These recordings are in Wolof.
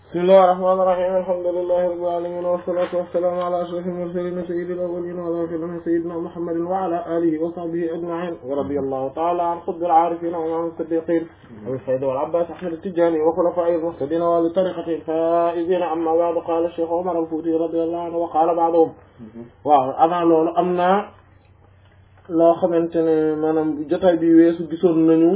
bismillahi rahmaani rahiim alhamdulillahi rabbil aalamiin wassalaatu wassalaamu ala ashrafil mursaliin sayyidil awwaliin wal aaxiriin sayyidinaa muhammadin wa ala aalihi wa sahbihi ajma'iin wa radiyallahu ta'ala an qutbil aarifiin wa imaamil siddiqiin abil faydi wal abbaas ahmad at-tijaani wa xulafaa'il muhtadiin wa li tariiqatihil faa'iziin amma ba'du qaala cheikh Omar al-Fuuti radiyallahu anhu wa qaala ba'duhum waaw avant loolu am na loo xamante ne maanaam jotaay bi weesu gisoon nañu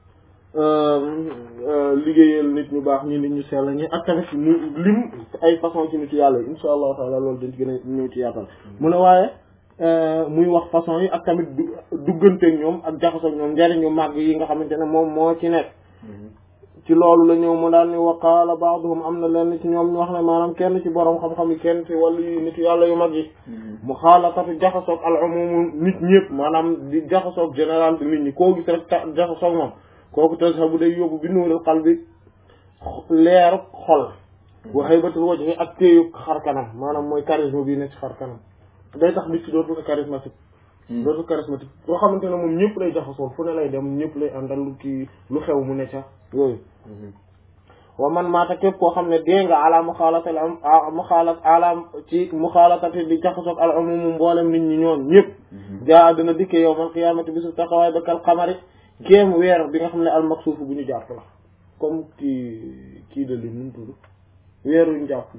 liggéeyal nit ñu baax ñi nit ñu sell ñi ak tamit mu lim ay façon ci nit yàlla yi insha allahu taala loolu dañ ci gën a ñëw ci yaatal mu ne waaye muy wax façon yi ak tamit dugganteeg ñoom ak jaxasoog ñoom njariñu màgg yi nga xamante ne moom moo ci nekk ci loolu la ñëw mu daal ni wa qaala ba'duhum am na lenn ci ñoom ñu wax ne maanaam kenn ci borom xam-xam yi kenn ci wàllu yi nit yàlla yu mag yi mu xaalatatu jaxasoog al umum nit ñëpp maanaam di jaxasoog général bi nit ñi koo gis rek jaxasoog moom kooku tazhabu day yóbbu bi nuuril qalbi leeru xol wa haybatul wajhi ak téeyu xar kanam maanaam mooy charisme bi nekk ci xar kanam day tax nit ki dootul charismatique dootul charismatique boo xamante ne moom ñëpp lay jaxasoo fu ne lay dem ñëpp lay àndal lu kii lu xew mu ne ca yooyu wa man maata képp koo xam ne dee nga ala muxaalatal am muxaalat ala ci muxaalatati di jaxasoog al umum mboolem nit ñi ñoon ñëpp jaa dina dikkee yawmal qiyaamati bisu taxawaay ba kal xamari kéem weer bi nga xam ne al maksuuf bu ñu jàpp la comme kii kii de li nu tudd weer yu ñu jàpp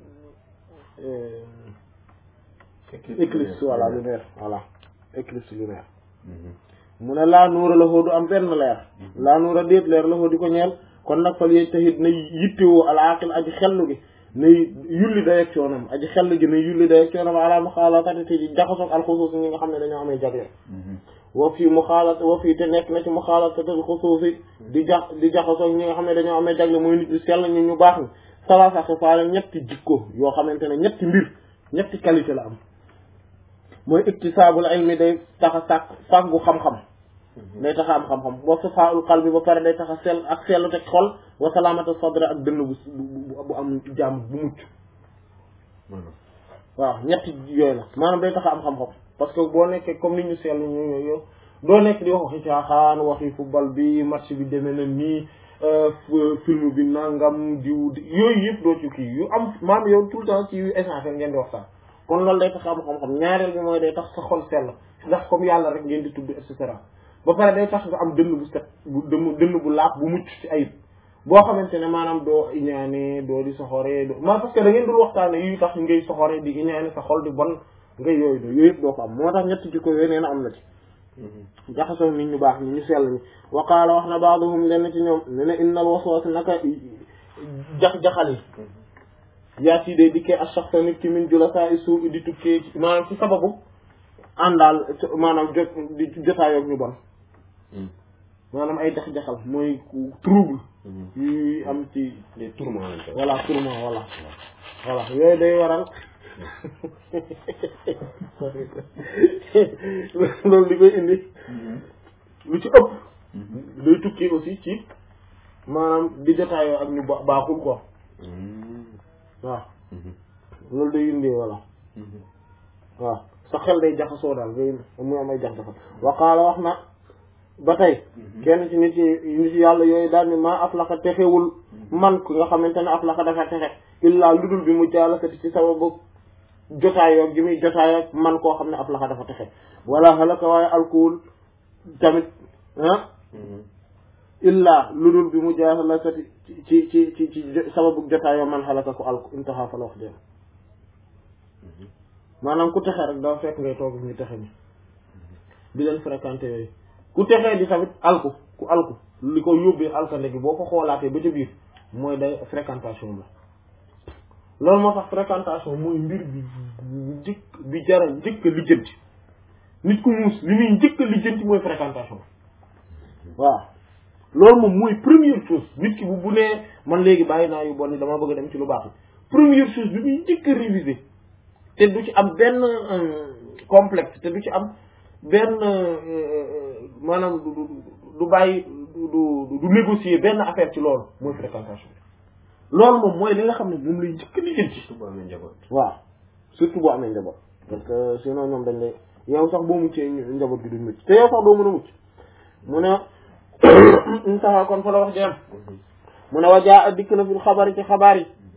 éclipse voilà lunaire voilà éclipse lunaire mu ne laa nuura la xoo du am benn leer laa nuura déet leer la xoo di ko ñeel kon nag fal yéeg taxit na yittewoo al aqil aji xellu gi na yulli dayeg coonam aji xellu gi na yulli dayeg coonam ala muxaalatati te di jaxasoog al xusuus ñi nga xam ne dañoo amee jagle wa fii muxaalat wa fii te nekk na ci muxaalatatul xusuusi di jax di jaxasoog ñi nga xam ne dañoo amee jagle mooy nit ñu sell ñi ñu baax ni salaasa xisaala ñetti jikko yoo xamante ne ñetti mbir ñetti qualité la am mooy iktisaabul ilmi day tax a sàkk fàggu xam-xam day tax a am xam-xam wa safaaul qalbi ba pare day tax a sell ak sellu teg xol wa salaamatu sadri ak dënn bu bu am jàmm bu mucc waaw ñetti yooyu la maanaam day tax a am xam-xam parce que boo nekkee comme ni ñu seetlu ñu yow doo nekk di wax waxi caaxaan waxi football bi match bi demee na nii film bi nangam diw yooyu yëpp doo ci kii yu am maam yow tout le temps ci yu essentiel ngeen di waxtaan kon loolu day tax am xam-xam ñaareel bi mooy day tax sa xol sell ndax comme yàlla rek ngeen di tudd et cetera ba pare day tax nga am dënn bu set bu dënn dënn bu laab bu mucc ci ayib boo xamante ne maanaam doo iñaane doo di soxoree doo ma parce que da ngeen dul waxtaane yu tax ngay soxoree di iñaane sa xol di bon ngay yooyu do yooyu yëpp doo ko am moo tax ñetti jikko yooyu nee na am na ci jaxasoo nit ñu baax ñi ñu sell ñi wa qaala wax na baaduhum lenn ci ñoom ne ne innal waswas naka jax-jaxal yi yaa ci day dikkee ak saxsa nit ki min jula saa i suuf di tukkee maanaam ci sababu àndaal maanaam jot di jotaayoog ñu bon maanaam ay jax-jaxal mooy trouble yuy am ci les tourments voilà tourment voilà voilà yooyu day waral loolu li koy indi lu ci ëpp day tukki aussi ci maanaam di jotaayoo ak ñu baaxul quoi waaw loolu day indi voilà waaw sa xel day jaxasoo daal ngay muy am ay jax-jaxal wa qaala wax na ba tey kenn ci nit yi nit yàlla yooyu daal ni maa aflaxa texewul man ki nga xamante ne aflaxa dafa texe illaa ludul bi mu jaalasati ci sababu jotaayoo gi muy jotaayoo man koo xam ne aflaxa dafa texe wala halaka waaye alkuwul tamit ah illaa ludul bi mu jaalasati ci ci ci ci sababu jotaayoo man halaka ko alku intaha fa la wax dee maanaam ku texe rek dafa fekk ngay toog ñu texe ni di leen fréquenté yooyu ku texee di tamit alku ku alku li ko yóbbee alkande gi boo ko xoolaatee ba ca biir mooy day fréquentation la loolu moo tax fréquentation mooy mbir bi njëkk bi jara njëkk a lijjanti nit ku muus li muy njëkk a lijjanti mooy fréquentation waaw loolu moom mooy première chose nit ki bu bu nee man léegi bàyyi naa yu bon ni dama bëgg a dem ci lu baax yi première chose bi muy njëkk a réviser te du ci am benn complexe te du ci am benn maanaam du du bàyyi du du négocier benn affaire ci loolu mooy fréquentation loolu moom mooy li nga xam ne moom lay njëkk li jël ci surtout boo amee njaboot waaw surtout boo amee njaboot parce que sinon ñoom dañ lay yow sax boo muccee njaboot gi duñ mucc te yow sax doo mën a mucc mu ne intaha kon fa la wax jeem mu ne wajaa a dikk na fil xabaar yi ci xabaar yi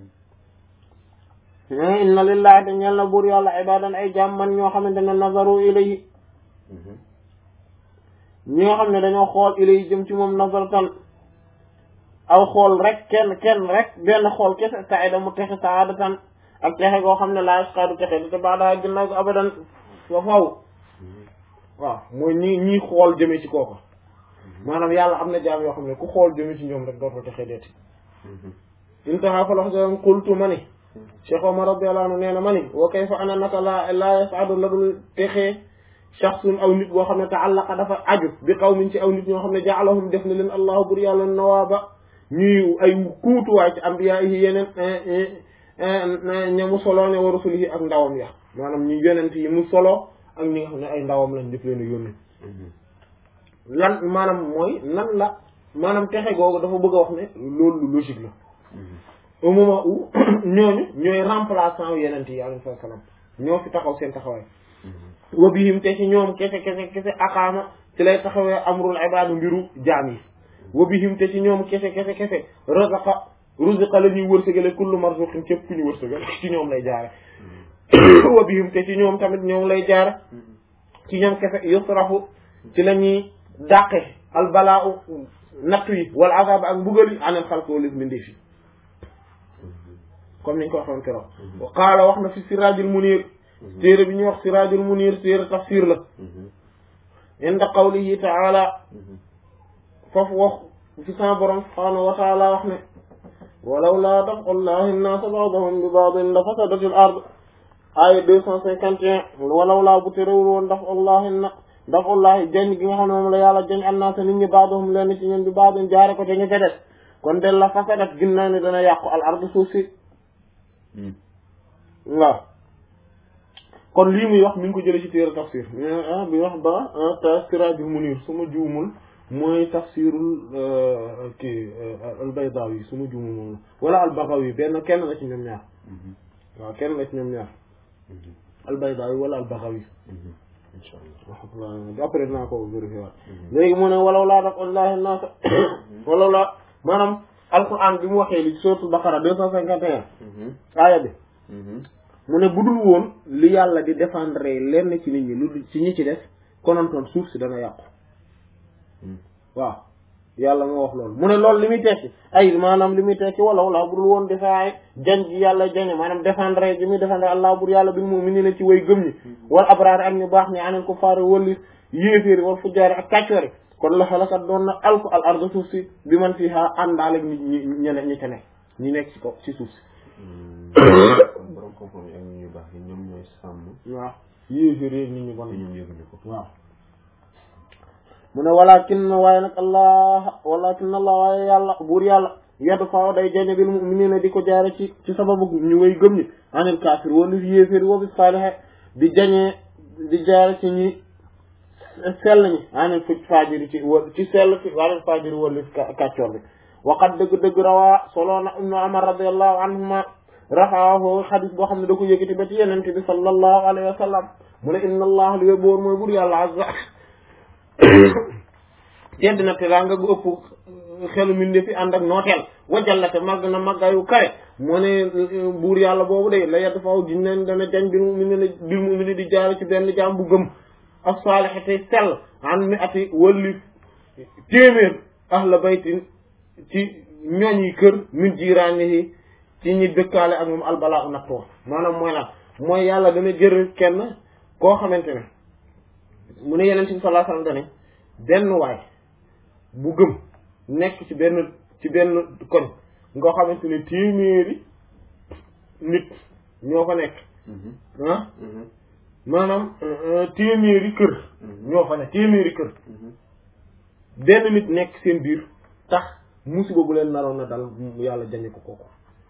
inna lillahi te ñeel na buur yàlla ibadan ay jaam man ñoo xamante ne nazaru ilayhi ñi nga xam ne dañoo xool ilayhi jëm ci moom nazaratan aw xool rek kenn kenn rek benn xool kese saida mu texe saadatan ak texe goo xam ne laa yasqadu texe di te baada ginnaaw ko abadan fa faw waaw mooy ñi ñii xool jëme ci kooku maanaam yàlla am na jaam yoo xam ne ku xool jëme ci ñoom rek dootoo texe deeti intaha fa lox sam qultu ma ni Cheikh Omar radiyallahu anhu nee na ma ni wa kayfa ana naka la laa yas'adu la dul texee shaxsun aw nit boo xam ne ta'allaqa dafa aju bi qawmin ci aw nit ñoo xam ne ja'alahum def na leen allahu bur yàlla nawaaba ñuy ay kuutuwaay ci ambiya yi yeneen ña mu solo ne wa rusulihi ak ndawam ya maanaam ñu yonent yi mu solo ak ñi nga xam ne ay ndawam lañ def leen a yónni lan maanaam mooy nan la maanaam texe googu dafa bëgg a wax ne loolu lu logique la au moment où ñooñu ñooy remplaçant yu yeneen yi alayhi salaam ñoo fi taxaw seen taxawaay wa bihim te ci ñoom kese kese kese aqaama ci lay taxawee amrul ibaadu mbiru jaam yi wa bihim te ci ñoom kese kese kese razaqa ruziqa la ñuy wërsëgale kullu marzuqin képp ku ñu wërsëgale ci ñoom lay jaare wa bihim te ci ñoom tamit ñoom lay jaare ci ñoom kese yusrafu ci la ñuy dàqe albalaa nattu yi wala azab ak mbugal yi anel xalq wala mbindeef yi comme niñ ko waxoon keroog wa qaala wax na fi siraajul munir téere bi ñuy wax siraajul munir téere tafsir la inda qawlihi taala foofu wax fi sama borom subhaanahu wa taala wax ne walaw laa daf'u llahi nnaasa ba'dahum bi ba'din la fasadatil ard aaya deux cent cinquante et un walaw laa bu terewul woon daf'u llahi na daf'u llahi jañ gi nga xam ne moom la yàlla jañ annaasa nit ñi ba'dahum leen ci ñun bi ba'din jaare ko te ñu ca des kon del la fasadat ginnaaw ne dana yàqu al ard suuf si waaw kon lii muy wax mi ngi ko jëlee ci téere tafsir ah bi wax ba ta siraajul munir su ma juumul mooy tafsirul kii al-Baydawi su ma juumul moom wala al-Baghawi benn kenn la ci ñoom ñaar waaw kenn la ci ñoom ñaar al-Baydawi wala al-Baghawi insha Allah après dinaa ko vérifier waat léegi mu ne walaw laa daf wallahi naasa walaw laa maanaam alquran bi mu waxee li suratul Baqara deux cent cinquante et un aaya bi mu ne budul woon li yàlla di défendre lenn ci nit ñi lu ci ñi ci des konontoon suuf si dana yàqu waaw yàlla moo wax loolu mu ne loolu li muy tekki ay maanaam li muy tekki walaw laa budul woon defaay jan ji yàlla jañe maanaam défendre ji muy défendre allah bur yàlla bil mu'minina ci way gëm ñi wal abraar ak ñu baax ñi anil kuffaar walli yéeféeri wal fujjaari ak kàccoori kon la xalakat doon na alku al arda suuf si bi man fii ha àndaale nit ñi ñene ñi ca ne ñi nekk ci ko ci suuf si borom xam-xam yi ak ñu baax yi ñoom ñooy sàmm. waaw yéeféeri nit ñu bon te ñoom yëguñu ko. waaw mu ne walakin waaye nag allah walakin allah waaye yàlla buur yàlla yaddu faaw day jañe bil mu'minina di ko jaare ci ci sababu ñu way gëm ñi anil kaafir wala fi yéeféeri wa bi saalihe di jañee di jaare ci ñi sell ñi anil fuj faajiri ci wa ci sell ci anil faajiri wala kàccoor bi waqat dëgg-dëgg rawaa soloona ibnu umar radiallahu anhuma rafaahu xadis boo xam ne da ko yëkkati ba ci yenente bi sallallahu alayhi wa sallam mu ne inna allah li yóbboor mooy bur yàlla azza tedd na te daa nga gu ëpp xelu minde fi ànd ak nooteel wajallate màgg na màggaayu kare moo ne buur yàlla boobu de la yedd faaw giñ leen dana jañ bil mu'mini bil mu'mini di jaare ci benn jaam bu gëm ak saalih tey sell an mi ati walli téeméer ahla baytin ci ñooñ yi kër min jiiraani yi ci ñi dëkkaale ak moom albalaa u nattoo maanaam mooy lan mooy yàlla dana jël kenn koo xamante ne mu ne yeneen ci sallallahu alayhi wasallam dane benn waay bu gëm nekk ci benn ci benn koñ ngoo xamante ne téeméeri nit ñoo fa nekk ah maanaam téeméeri kër ñoo fa nekk téeméeri kër benn nit nekk seen biir tax musiba bu leen naroon na dal yàlla jañe ko kooku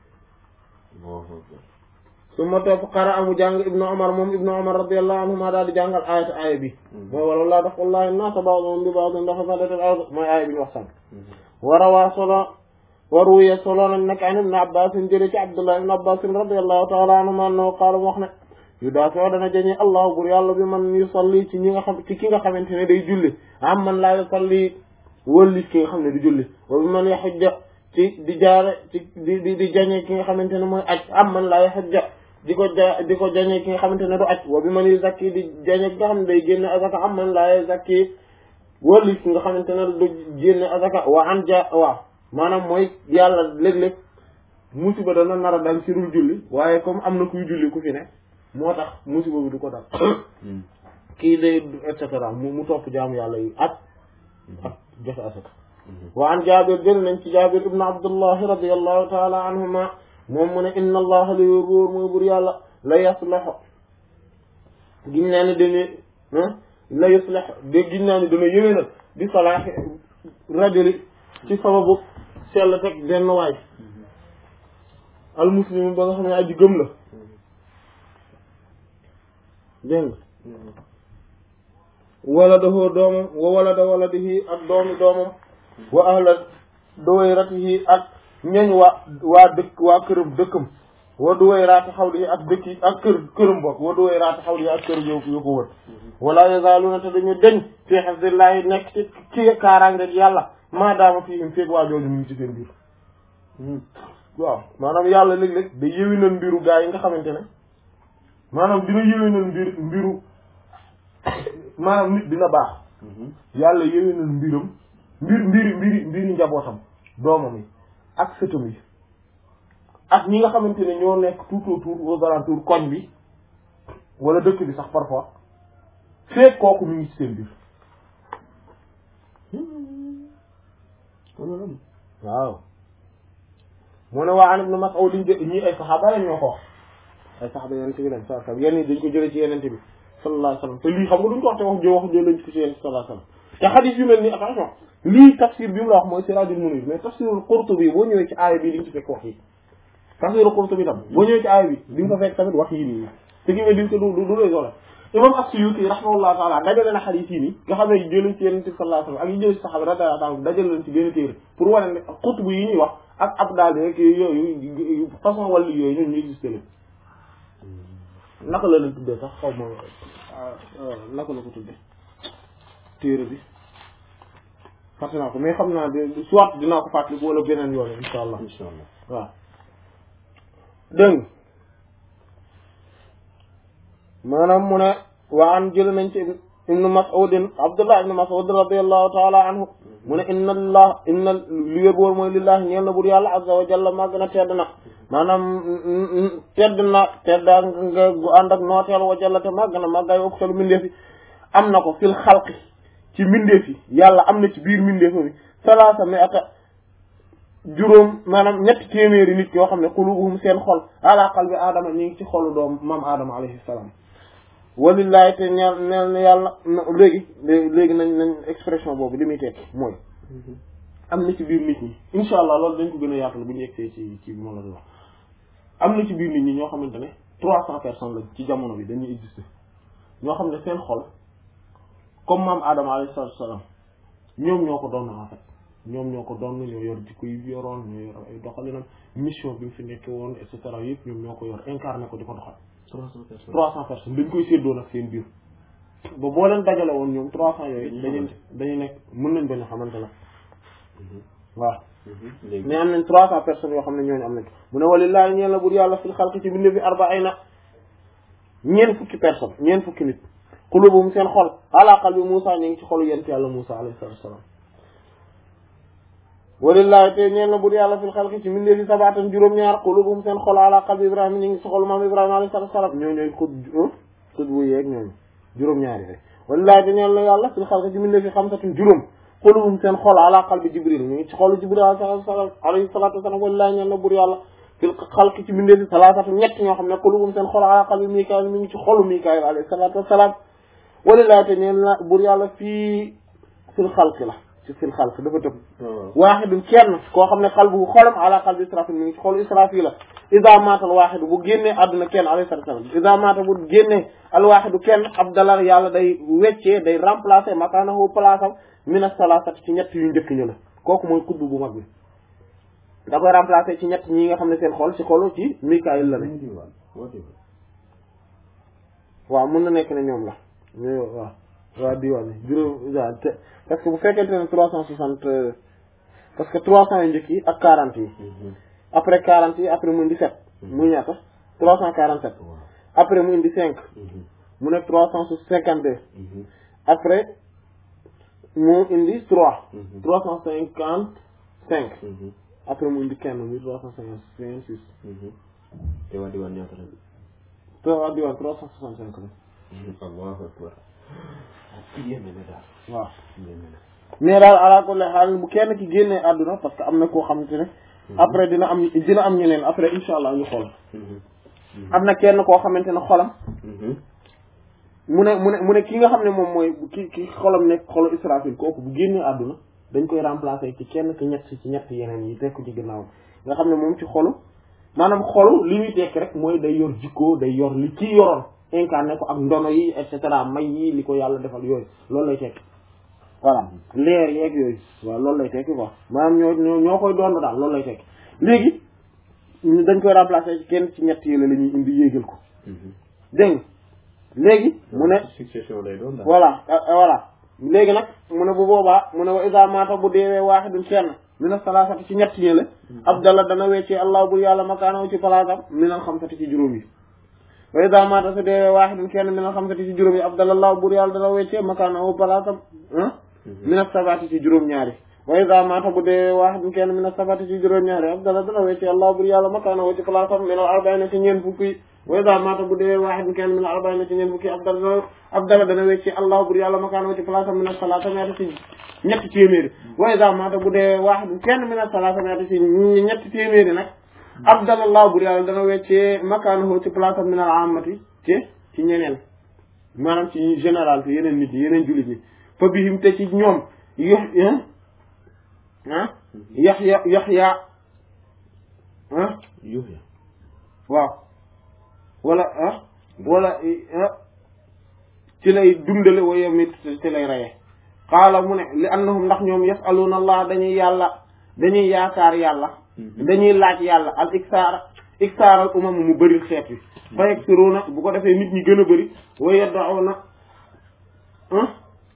su ma topp xara amu jàng ibnu omar moom ibnu omar radiallahu anhuma daal di jàngal ayata aaya bi mooy wala laa daf wallahi naasa ba'dhum bi ba'dhin dafa fadatal ard mooy aaya bi ñu wax sànq warawaa solo waruye solo nañ nag an ibnu abbasin jële ci abdullah ibnu abbasin radiallahu taala anhuma annahu qaala mu wax ne yu daa foo dana jañe allahu bur yàlla bi man yusalli ci ñi nga xam ci ki nga xamante ne day julli am man laa yusalli wëllis ki nga xam ne du julli wa bi man yaxujja ci di jaare ci di di di jañe ki nga xamante ne mooy aj am man laa yaxujja di ko ja di ko jañee ki nga xamante ne du aj wa bi man yu zakki di jañee ki nga xam ne day génne azaka am man laa zakki wali ki nga xamante ne du génne azaka wa an ja waaw maanaam mooy yàlla léeg-léeg musiba dana nar a dal ci dul julli waaye comme am na kuy julli ku fi ne moo tax musiba bi du ko dal kii day et cetera mu mu topp jaamu yàlla yi ak ak joxe asaka wa an jaabir jël nañ ci jaabir ibn abdullah radiallahu taala anhuma moom mu ne inna allaha la yóbóor mooy bur yàlla la yaslahu giñ naa ne dana la yuslah de giñ naa ne dana yëwénal di salaaxi rajuli ci sababu sell teg benn waay al muslim ba nga xam ne aji gëm la dégg nga wala dahoo doomam wa wala da wala dihi ak doomi doomam wa ahla duwayratihi ak ñeñ waa waa dëkk waa këram dëkkam wa duwayraati xawlihi ak dëkk yi ak kër këram bokk wa duwayraati xawlihi ak kër yo yo ko wër wala yazaaluna te dañu deñ fii hifzillahi nekk ci ci kaaraange yàlla maadaama fiihim feeg waa jooju mu ngi ci seen biir waaw maanaam yàlla léeg-léeg da yëwinal mbiru gaa yi nga xamante ne maanaam dina yëwinal mbir mbiru maanaam nit dina baax yàlla yëwinal mbiram mbir mbiri mbiri mbiri njabootam doomam yi ak sëtam yi ak ñi nga xamante ne ñoo nekk tout autour aux alentours koñ bi wala dëkk bi sax parfois feek kooku mu ngi ci seen biir waaw mu ne waa an ibn Mas'ud liñ jë ñii ay saxaaba lañ ñoo ko wax ay saxaaba yenente bi lañ sa sam yenn yi dañ ko jëlee ci yenente bi sallallahu alayhi wasallam te lii xam nga duñ ko wax te wax jo wax jo lañ ko ci yenente sallallahu alayhi wasallam te xadis yu mel ni attention lii tafsir bi mu la wax mooy Siraajul Munir mais tafsirul Qurtubi boo ñëwee ci aaya bi di nga ci fekk wax yi tafsirul Qurtubi tam boo ñëwee ci aaya bi di nga ko fekk tamit wax yi nii te gi nga di ko du du lay solo imam as-Suyuti rahimahullahu taala dajale na xadis yi nii nga xam ne jëlee ci yenente bi sallallahu alayhi wasallam ak yi jëlee ci saxaaba radiyallahu anhum dajale leen ci benn téere pour wane ne xutbu yi ñuy wax ak ab daal rek yooyu façon wàllu yooyu ñun ñu existé leen naka la leen tuddee sax xaw ma naka la ko tuddee téere bi fàtte naa ko mais xam naa de soit dinaa ko fàttali wala beneen yoon insha allah incha allah waaw dégg nga maanaam mu ne waa an jël nañ ci ibnu mas'udin abdullah ibnu mas'ud radiallahu taala anhu mu ne inna allah inna li wér boor mooy lillahi ñeel na bur yàlla azza wa jalla màgg na tedd na maanaam tedd na tedda nga gu ànd ak nooteel wa jalla te màgg na màggaay oktalu mindeefi am na ko fil xalqi ci mindeef yi yàlla am na ci biir mindeefa bi salaasa mi ata juróom maanaam ñetti téeméeri nit yoo xam ne qulubuhum seen xol ala qalbi aadama ñu ngi ci xolu doom maam aadama alayhi salaam walillahi te ñeel neel ne yàlla léegi léegi nañ nañ expression boobu li muy tekki mooy am na ci biir nit ñi insha allah loolu dañ ko gën a yaatal bu ñu egsee ci ci bi ma la di wax am na ci biir nit ñi ñoo xamante ne trois cent personnes lañ ci jamono bi dañuy exister ñoo xam ne seen xol comme maam Adama alayhi salaatu salaam ñoom ñoo ko doon en fait ñoom ñoo ko doon ñoo yor jikko yi yoroon ñoo yor ay doxalinam mission bi mu fi nekkee woon et cetera yëpp ñoom ñoo ko yor incarné ko di ko doxal. trois cent personnes trois cent personnes dañ koy séddoo nag seen biir ba boo leen dajale woon ñoom trois cent yooyu. dañuy dañuy nekk mën nañ bañ a xamante ne. waaw. léegi mais am nañ trois cent personnes yoo xam ne ñooñu am nañ mu ne walillahi ñeen la bur yàlla fil xalqi ci binde bi arbaina ñeen fukki personnes ñeen fukki nit qulubuhum seen xol ala qalbi Musa ñu ngi ci xolu yent yàlla Musa alayhi salatu wassalam walillahi te ñeen la bur yàlla fil xalqi ci binde bi sabaatan juróom-ñaar qulubuhum seen xol ala qalbi Ibrahima ñu ngi ci xolu maam Ibrahima alayhi salatu wassalam ñoo ñooy xut xut bu yeeg ñooñu juróom-ñaar yi walillahi te ñeen la yàlla fil xalqi ci binde bi xamsatun juróom qulubuhum seen xol ala qalbi Jibril ñu ngi ci xolu Jibril alayhi salatu wassalam walillahi ñeen la bur yàlla fil xalqi ci binde bi salaasatu ñett ñoo xam ne qulubuhum seen xol ala qalbi Mikaayil mi ngi ci xolu Mikaayil alayhi salatu wassalam walillahi te ñeen la bur yàlla fii fil xalqi la ci fil xalqi dafa tëb waaxidun kenn koo xam ne xalbu xolam ala qalbi Israfil mi ngi ci xolu Israfil la iza maatal waaxidu bu génnee àdduna kenn alayhi salatu wassalam iza maata bu génnee al waaxidu kenn abdallah yàlla day weccee day remplacer makaanahu place am mina salaasati ci ñett yu njëkk ñu la kooku mooy kudd bu mag bi da koy remplacer ci ñett ñi nga xam ne seen xol ci xolu ci Mikaayil la ne waaw mën na nekk ne ñoom la ñooy waaw waaw diwaan yi juróom waaw te parce que bu fekkente ne trois cent soixante parce que trois cent yu njëkk yi ak quarante yi après quarante yi après muy dix-sept muy ñaata trois cent quarante sept waaw après mu indi cinq mu nekk trois cent cinquante deux après mu indi trois trois cent cinquante cinq après mu indi kenn muy trois cent cinquante six te waa diwaan ñaata la trois diwaan trois cent soixante cinq la allahu akbar yéeme na daal waaw yéeme na mais daal ala kulli xaal bu kenn ki génnee àdduna parce que am na koo xamante ne après dina am dina am ñeneen après insha allah ñu xool am na kenn koo xamante ne xolam mu ne mu ne mu ne ki nga xam ne moom mooy ki ki xolam nekk xolu Israfil kooku bu génnee àdduna dañ koy remplacer ci kenn ki ñett ci ñett yeneen yi tekk ci ginnaaw nga xam ne moom ci xolu maanaam xolu li muy tekk rek mooy day yor jikko day yor li ci yoroon incarné ko ak ndono yi et cetera may yi li ko yàlla defal yooyu loolu lay tekk voilà leer yeeg yooyu waaw loolu lay tekki quoi maanaam ñoo ñoo ñoo koy doon daal loolu lay tekki léegi ñu dañ koy remplacer ci kenn ci ñett yi la la ñuy indi yéegal ko dégg nga léegi mu ne succession lay doon daal voilà ah, ah, voilà léegi nag mu ne bu boobaa mu ne wa isa maata bu deewee waaxidun kenn mina salaasati ci ñett ñi la abdallah dana weccee allah bur yàlla makaanaw ci palaasam minal xamsati ci juróom yi wa isa maata su deewee waaxidun kenn minal xamsati ci juróom yi abdallah allah bur yàlla dana weccee makaanaw palaasam ah mina sabati ci juróom ñaari wa isa maata bu deewee waaxidun kenn mina sabati ci juróom ñaari abdallah dana weccee allah bur yàlla makaanaw ci palaasam minal arbaina ci ñeent fukki wa iza maata bu dee waaxid kenn min arbaina ci ñeent fukki abdal abdala dana wecci allah bur yàlla makaano ci place am min salaata ñaata ci ñetti téeméeri wa iza maata bu dee waaxid kenn min salaata ñaata ci ñetti téeméeri nag abdal allah bur yàlla dana weccee makaano ci place am min al amati ci ci ñeneen maanaam ci général fi yeneen nit yi yeneen jullit ñi fa bihim te ci ñoom yox ah yaxya yaxya ah Yuhya waaw wala ah wala ah ci lay dundale wa yamit ci lay reye xaala mu ne li annahum ndax ñoom yasaluna allah dañuy yàlla dañuy yaakaar yàlla dañuy laaj yàlla al iksaar iksaaral umam mu bëri xeet wi fa yaksiruna bu ko defee nit ñi gën a bëri wa yad'una ah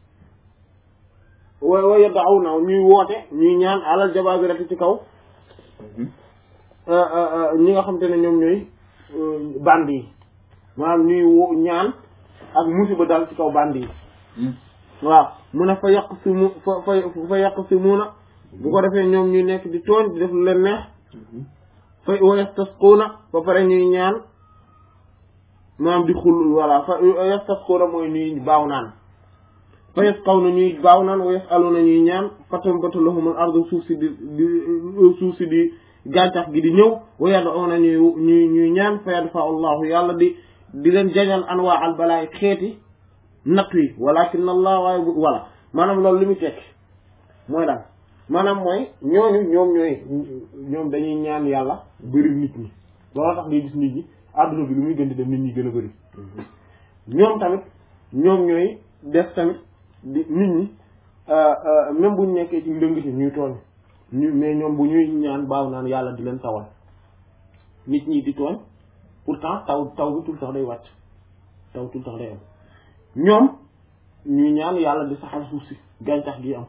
wa wa yad'una ñuy woote ñuy ñaan alal jabaabirati ci kaw ñi nga xam te ne ñoom ñooy band yi maanaam ñuy wo ñaan ak musiba dal ci kaw band yi waaw mu ne fa yàq si mu fa fa fa yàq si muuna bu ko defee ñoom ñuy nekk di tooñ di def lu leen neex fa wa yastasquuna ba pare ñuy ñaan maanaam di xul voilà fa yastasquuna mooy ñuy baaw naan fa yasqawna ñuy baaw naan wa yasaluna ñuy ñaan fatambatu lahumul ardu suuf si di di suuf si di gàncax gi di ñëw wa yad'una ñuy ñuy ñuy ñaan fa yadfa allahu yàlla di di leen jañal anwaa al balaay xeeti natt yi walakin allah waaye bu voilà maanaam loolu li muy tekki mooy daal maanaam mooy ñooñu ñoom ñooy ñoom dañuy ñaan yàlla bëri nit ñi loolu tax ngay gis nit ñi àdduna bi lu muy gën di dem nit ñi gën a bëri ñoom tamit ñoom ñooy def tamit di nit ñi même buñ nekkee ci ndëngati ñuy tooñ ñu mais ñoom bu ñuy ñaan baaw naan yàlla di leen tawal nit ñi di tooñ pourtant taw taw bi tout le temps day wàcc taw tout le temps day am ñoom ñuy ñaan yàlla di saxal suuf si gàncax gi am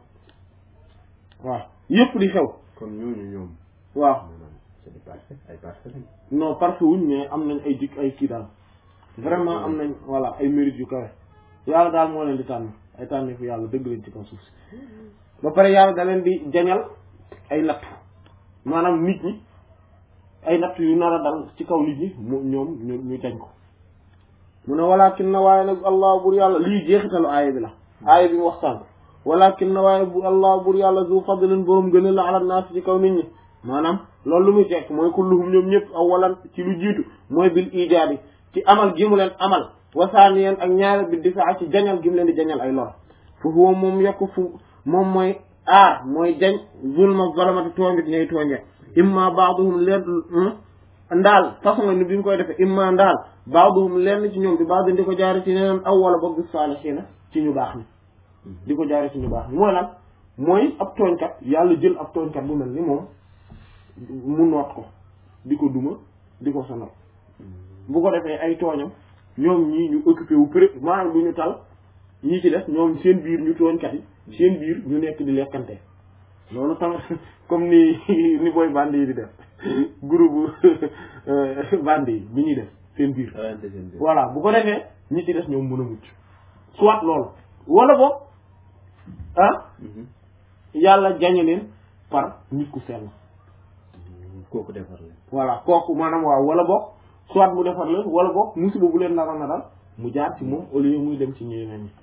waaw yépp di xew kon ñooñu ñoom waaw maanaam c'est des parfaits ay parfaits lañ non parfait wuñ mais am nañ ay dikk ay kii daal vraiment am nañ voilà ay mérite yu kawe yàlla daal moo leen di tànn ay tànn fu yàlla dëgg leen ci kaw suuf si ba pare yàlla da leen di jañal ay natt maanaam nit ñi ay natt yu nar a dal ci kaw nit ñi mu ñoom ñu ñu jañ ko mu ne walakin na waaye nag allah bur yàlla lii jeexitalu aaya bi la aaya bi mu wax sànq walakin na waaye bu allah bur yàlla zu fadlin borom gën a la ala naas ci kaw nit ñi maanaam loolu lu muy tekk mooy kulluhum ñoom ñëpp awalan ci lu jiitu mooy bil ijaabi ci amal gi mu leen amal wasaaniyen ak ñaare bi difaa ci jañal gi mu leen di jañal ay lor fu huwa moom yokk fu moom mooy aar mooy jañ zulma zalamati tooñit ñay tooñe imma baaduhum leen ndaal façon ni bi mu koy defee imma ndaal baaduhum lenn ci ñoom bi baadu di ko jaare ci neneen aw wala boog bis saalihiina ci ñu baax ni di ko jaare ci ñu baax ni mooy lan mooy ab tooñkat yàlla jël ab tooñkat bu mel ni moom mu noot ko di ko duma di ko sonal bu ko defee ay tooñam ñoom ñii ñu occupé wu pré maanaam du ñu tal ñii ci def ñoom seen biir ñu tooñkat yi seen biir ñu nekk di lekkante loolu tamit comme ni ni booy band yi di def groupe bande yi bi ñuy def seen biir rayante seen biir. voilà bu ko defee ñi ci des ñoom mën a mucc soit loolu wala boog ah Mhm. yàlla jañe leen par nit ku sell kooku defar la. voilà kooku maanaam waaw wala boog soit mu defar leen wala boog musiba bu leen naroon na dal mu jaar ci moom au lieu muy dem ci ñeneen ñi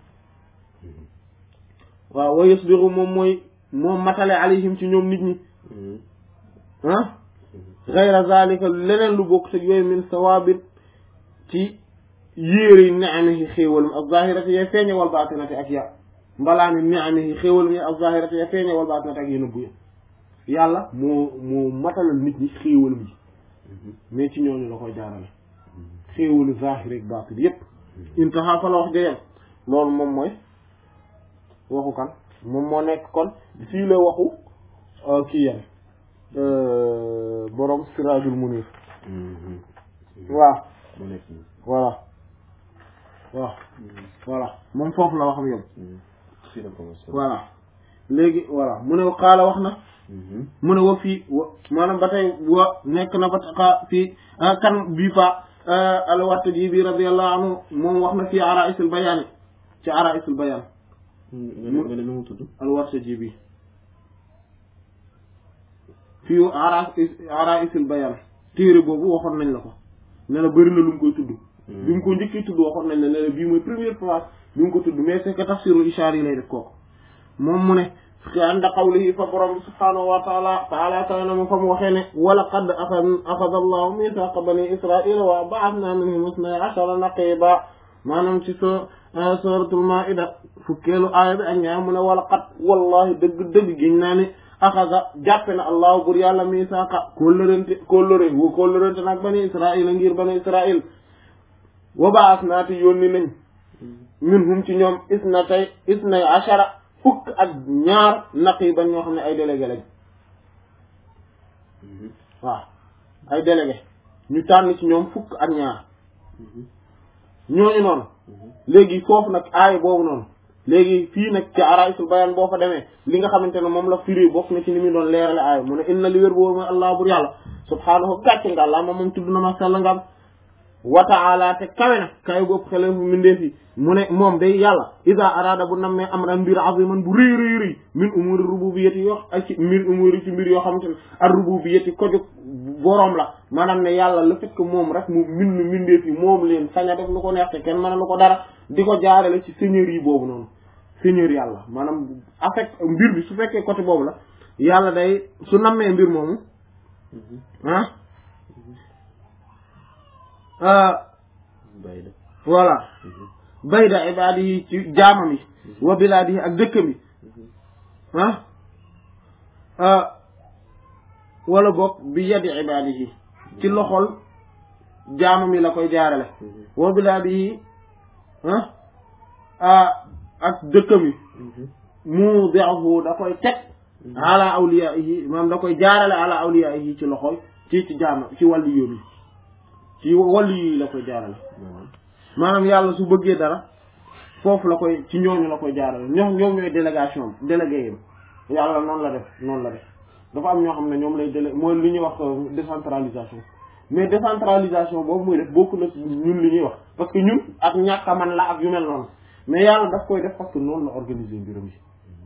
waaw wa yasbiru moom mooy moom matale alayhim ci ñoom nit ñi Mhm. ah gayra zalika leneen lu bokk te yooyu min sawaabit ci yéere ni'amihi xéewalam ak zahirati ya feeñe wal baatinati ak ya mbalaani ni'amihi xéewalam ya ak zahirati ya feeñe wal baatinati ak ya nëbbu ya yàlla moo moo matalal nit ñi xéewalam yi mais ci ñooñu la koy jaarale xéewalu zahir ak baatin yépp intaha fa la wax jayem loolu moom mooy waxu kan moom moo nekk kon fii la waxu euh, kii yam borom siraajul munir Mhm. waaw mu nekk nii. voilà waaw voilà moom foofu la waxam yow Mhm. fii la commencé. voilà léegi voilà mu ne xaala wax na Mhm. mu ne wa fii wa maanaam ba tey wa nekk na ba taxa fii ah, kan bii fa alwatta ji bi radiyallahu anhu moom wax na fii araisul bayaan ci araisul bayaan nga ne nga ne nu mu tudd. alwatta ji bi fii ara araisul bayaan téere boobu waxoon nañ la ko ne la bëri na lu mu koy tudd bi mu ko njëkkee tudd waxoon nañ la ne la bii mooy première fois bi mu ko tudd mais c'est que tafsirul ishaar yi lay def kooku moom mu ne ànda qawlihi fa borom bi subhaanahu wa taala taala taala na mu fa mu waxee ne wala qad axada allahu mithaqa bani israila wa ba'athna minhum isnay ashara naqiba maanaam ci so suratul maida fukkeelu aaya bi ak ñaar mu ne wala qad wallahi dëgg dëgg giñ naa ne axada jàppe na allahu bur yàlla mithaqa kóllërante kóllëre wu kóllërante nag bani israila ngir bani israil wa ba'athna te yónni nañ minhum ci ñoom isnatay isnay ashara fukk ak ñaar naqiban ñoo xam ne ay délégué lañ Mhm. waaw ay délégué ñu tànn ci ñoom fukk ak ñaar ñooñu noonu léegi foofu nag aay boobu noonu léegi fii nag ci araisul bayan boo fa demee li nga xamante ne moom la firi bokk na ci ni muy doon leerale aay mu ne inna li wér boobu mooy allah bur yàlla subhaanahu gàcce nga allah moom moom tudd na ma sell ngam wa ta'ala te kawe na kawe bopp xele fu mindee fi mu ne moom day yàlla ida arada bu nammee amran mbir aziman bu rëy rëy rëy min umuri rububiyyati yoo ak ci mbir umuri ci mbir yoo xamante ne ar rububiyyati ko jóg boroom la maanaam ne yàlla le fait que moom rek mu mind mindee fi moom leen sañ a def lu ko neex te kenn mën a lu ko dara di ko jaarale ci seigneur yi boobu noonu seigneur yàlla maanaam affect mbir bi su fekkee côté boobu la yàlla day su nammee mbir moomu ah ah bàyyi la. voilà bayda ibaadihi ci jaamam yi wa bilaadihi ak dëkkam yi ah ah wala boog bi yadi ibaadihi ci loxol jaamam yi la koy jaarale wa bilaadihi ah ah ak dëkkam yi mu deexu da koy teg ala awliyaihi maanaam da koy jaarale ala awliyaihi ci loxol ci ci jaamam ci wàllu yoon yi ci wàllu yi la koy jaarale maanaam. maanaam yàlla su bëggee dara foofu la koy ci ñooñu la koy jaarale ñoom ñoom ñooy délégation délégué yam yàlla noonu la def noonu la def dafa am ñoo xam ne ñoom lay délé mooy li ñuy wax euh, décentralisation mais décentralisation boobu muy def bokku na ci ñun li ñuy wax parce que ñun ak ñàkk a man la ak yu mel noonu mais yàlla daf koy def parce que noonu la organiser mbiram yi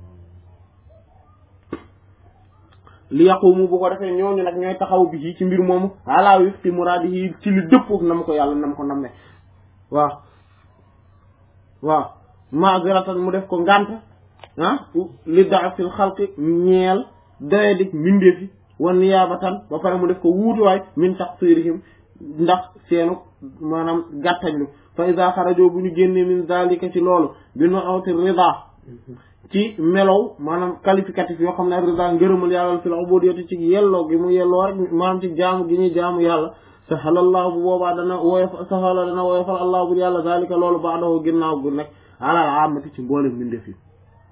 li yaqumu bu ko defee ñooñu nag ñooy taxaw bi ci ci mbir moomu ala wifti muraadihi ci li dëppoo na ma ko yàlla na ma ko nam ne waaw waaw maaziratan mu def ko ngànt ah li daafil xalqi ñeel doye dik mbindeefi wa niyaabatan ba pare mu def ko wuutuwaay min taqsirihim ndax seenu maanaam gàttañlu fa ida xarajoo bu ñu génnee min zalika ci loolu bi nu awti rida ci melow maanaam qualificatif yoo xam ne rida ngërëmal yàlla fil ubudiyati ci yelloo gi mu yelloo rek maanaam ci jaamu gi ñuy jaamu yàlla sahalallahu bu boobaa dana woyof sahala dana woyofal allah bu yàlla zalika loolu baadahu ginnaaw gu nekk alal amati ci mboolem mbindeef yi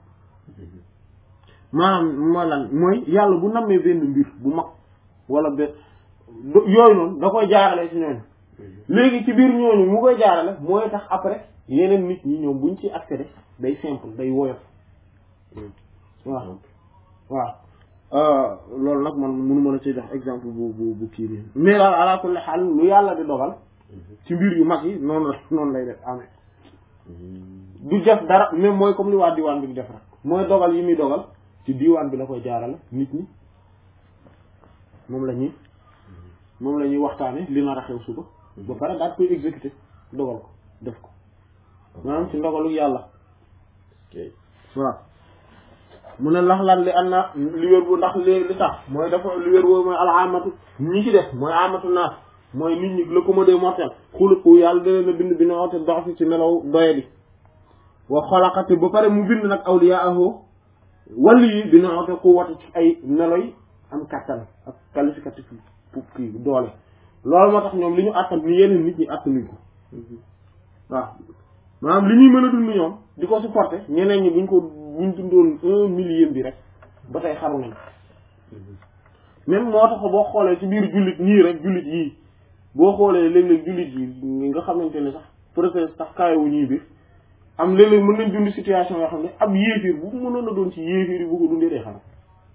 maanaam mooy lan mooy yàlla bu nammee benn mbir bu mag wala benn yooyu noonu da koy jaarale ci ñooñu léegi ci biir ñooñu mu koy jaarale mooy tax après yeneen nit ñi ñoom buñ ci accéder day simple day woyof waaw waaw loolu nag man mënu mën a ci jox exemple bu bu bu kii nii mais daal ala kulli xaal lu yàlla di dogal ci mbir yu mag yi noonu la noonu lay def amee du def dara même mooy comme li waa diwaan bi di def rek mooy dogal yi muy dogal ci diwaan bi la koy jaarale nit ñi moom la ñuy moom la ñuy waxtaane li nar a xew suba ba pare daal koy exécuter dogal ko def ko maanaam ci ndogalu yàlla waaw mu ne lax lan li an na li wér bu ndax li li tax mooy dafa li wér boobu mooy alaamatu ñi ci def mooy amatu naas mooy nit ñi le commode mortel xuluqu yàlla da leen a bind bi na woote dox fi ci melaw doye di wa xolaqati ba pare mu bind nag awliyaahu wàllu yi bi na woote ku wate ci ay meloy am kattan ak qualificatif pour kii doole loolu moo tax ñoom li ñu àttan ni yeneen nit ñi àttanuñ ko waaw maanaam li ñuy mën a dund ñoom di ko supporter ñeneen ñi buñ ko buñ dundoon un millième bi rek ba tey xaru nañ même moo tax boo xoolee ci biir jullit ñii rek jullit yii boo xoolee léeg-léeg jullit yi nga xamante ne sax peut-être sax kaayawu ñii biir am léeg-léeg mën nañ dund situation yoo xam ne ab yéefiir bu mënoon a doon ci yéefiir yi bu ko dundee day xaram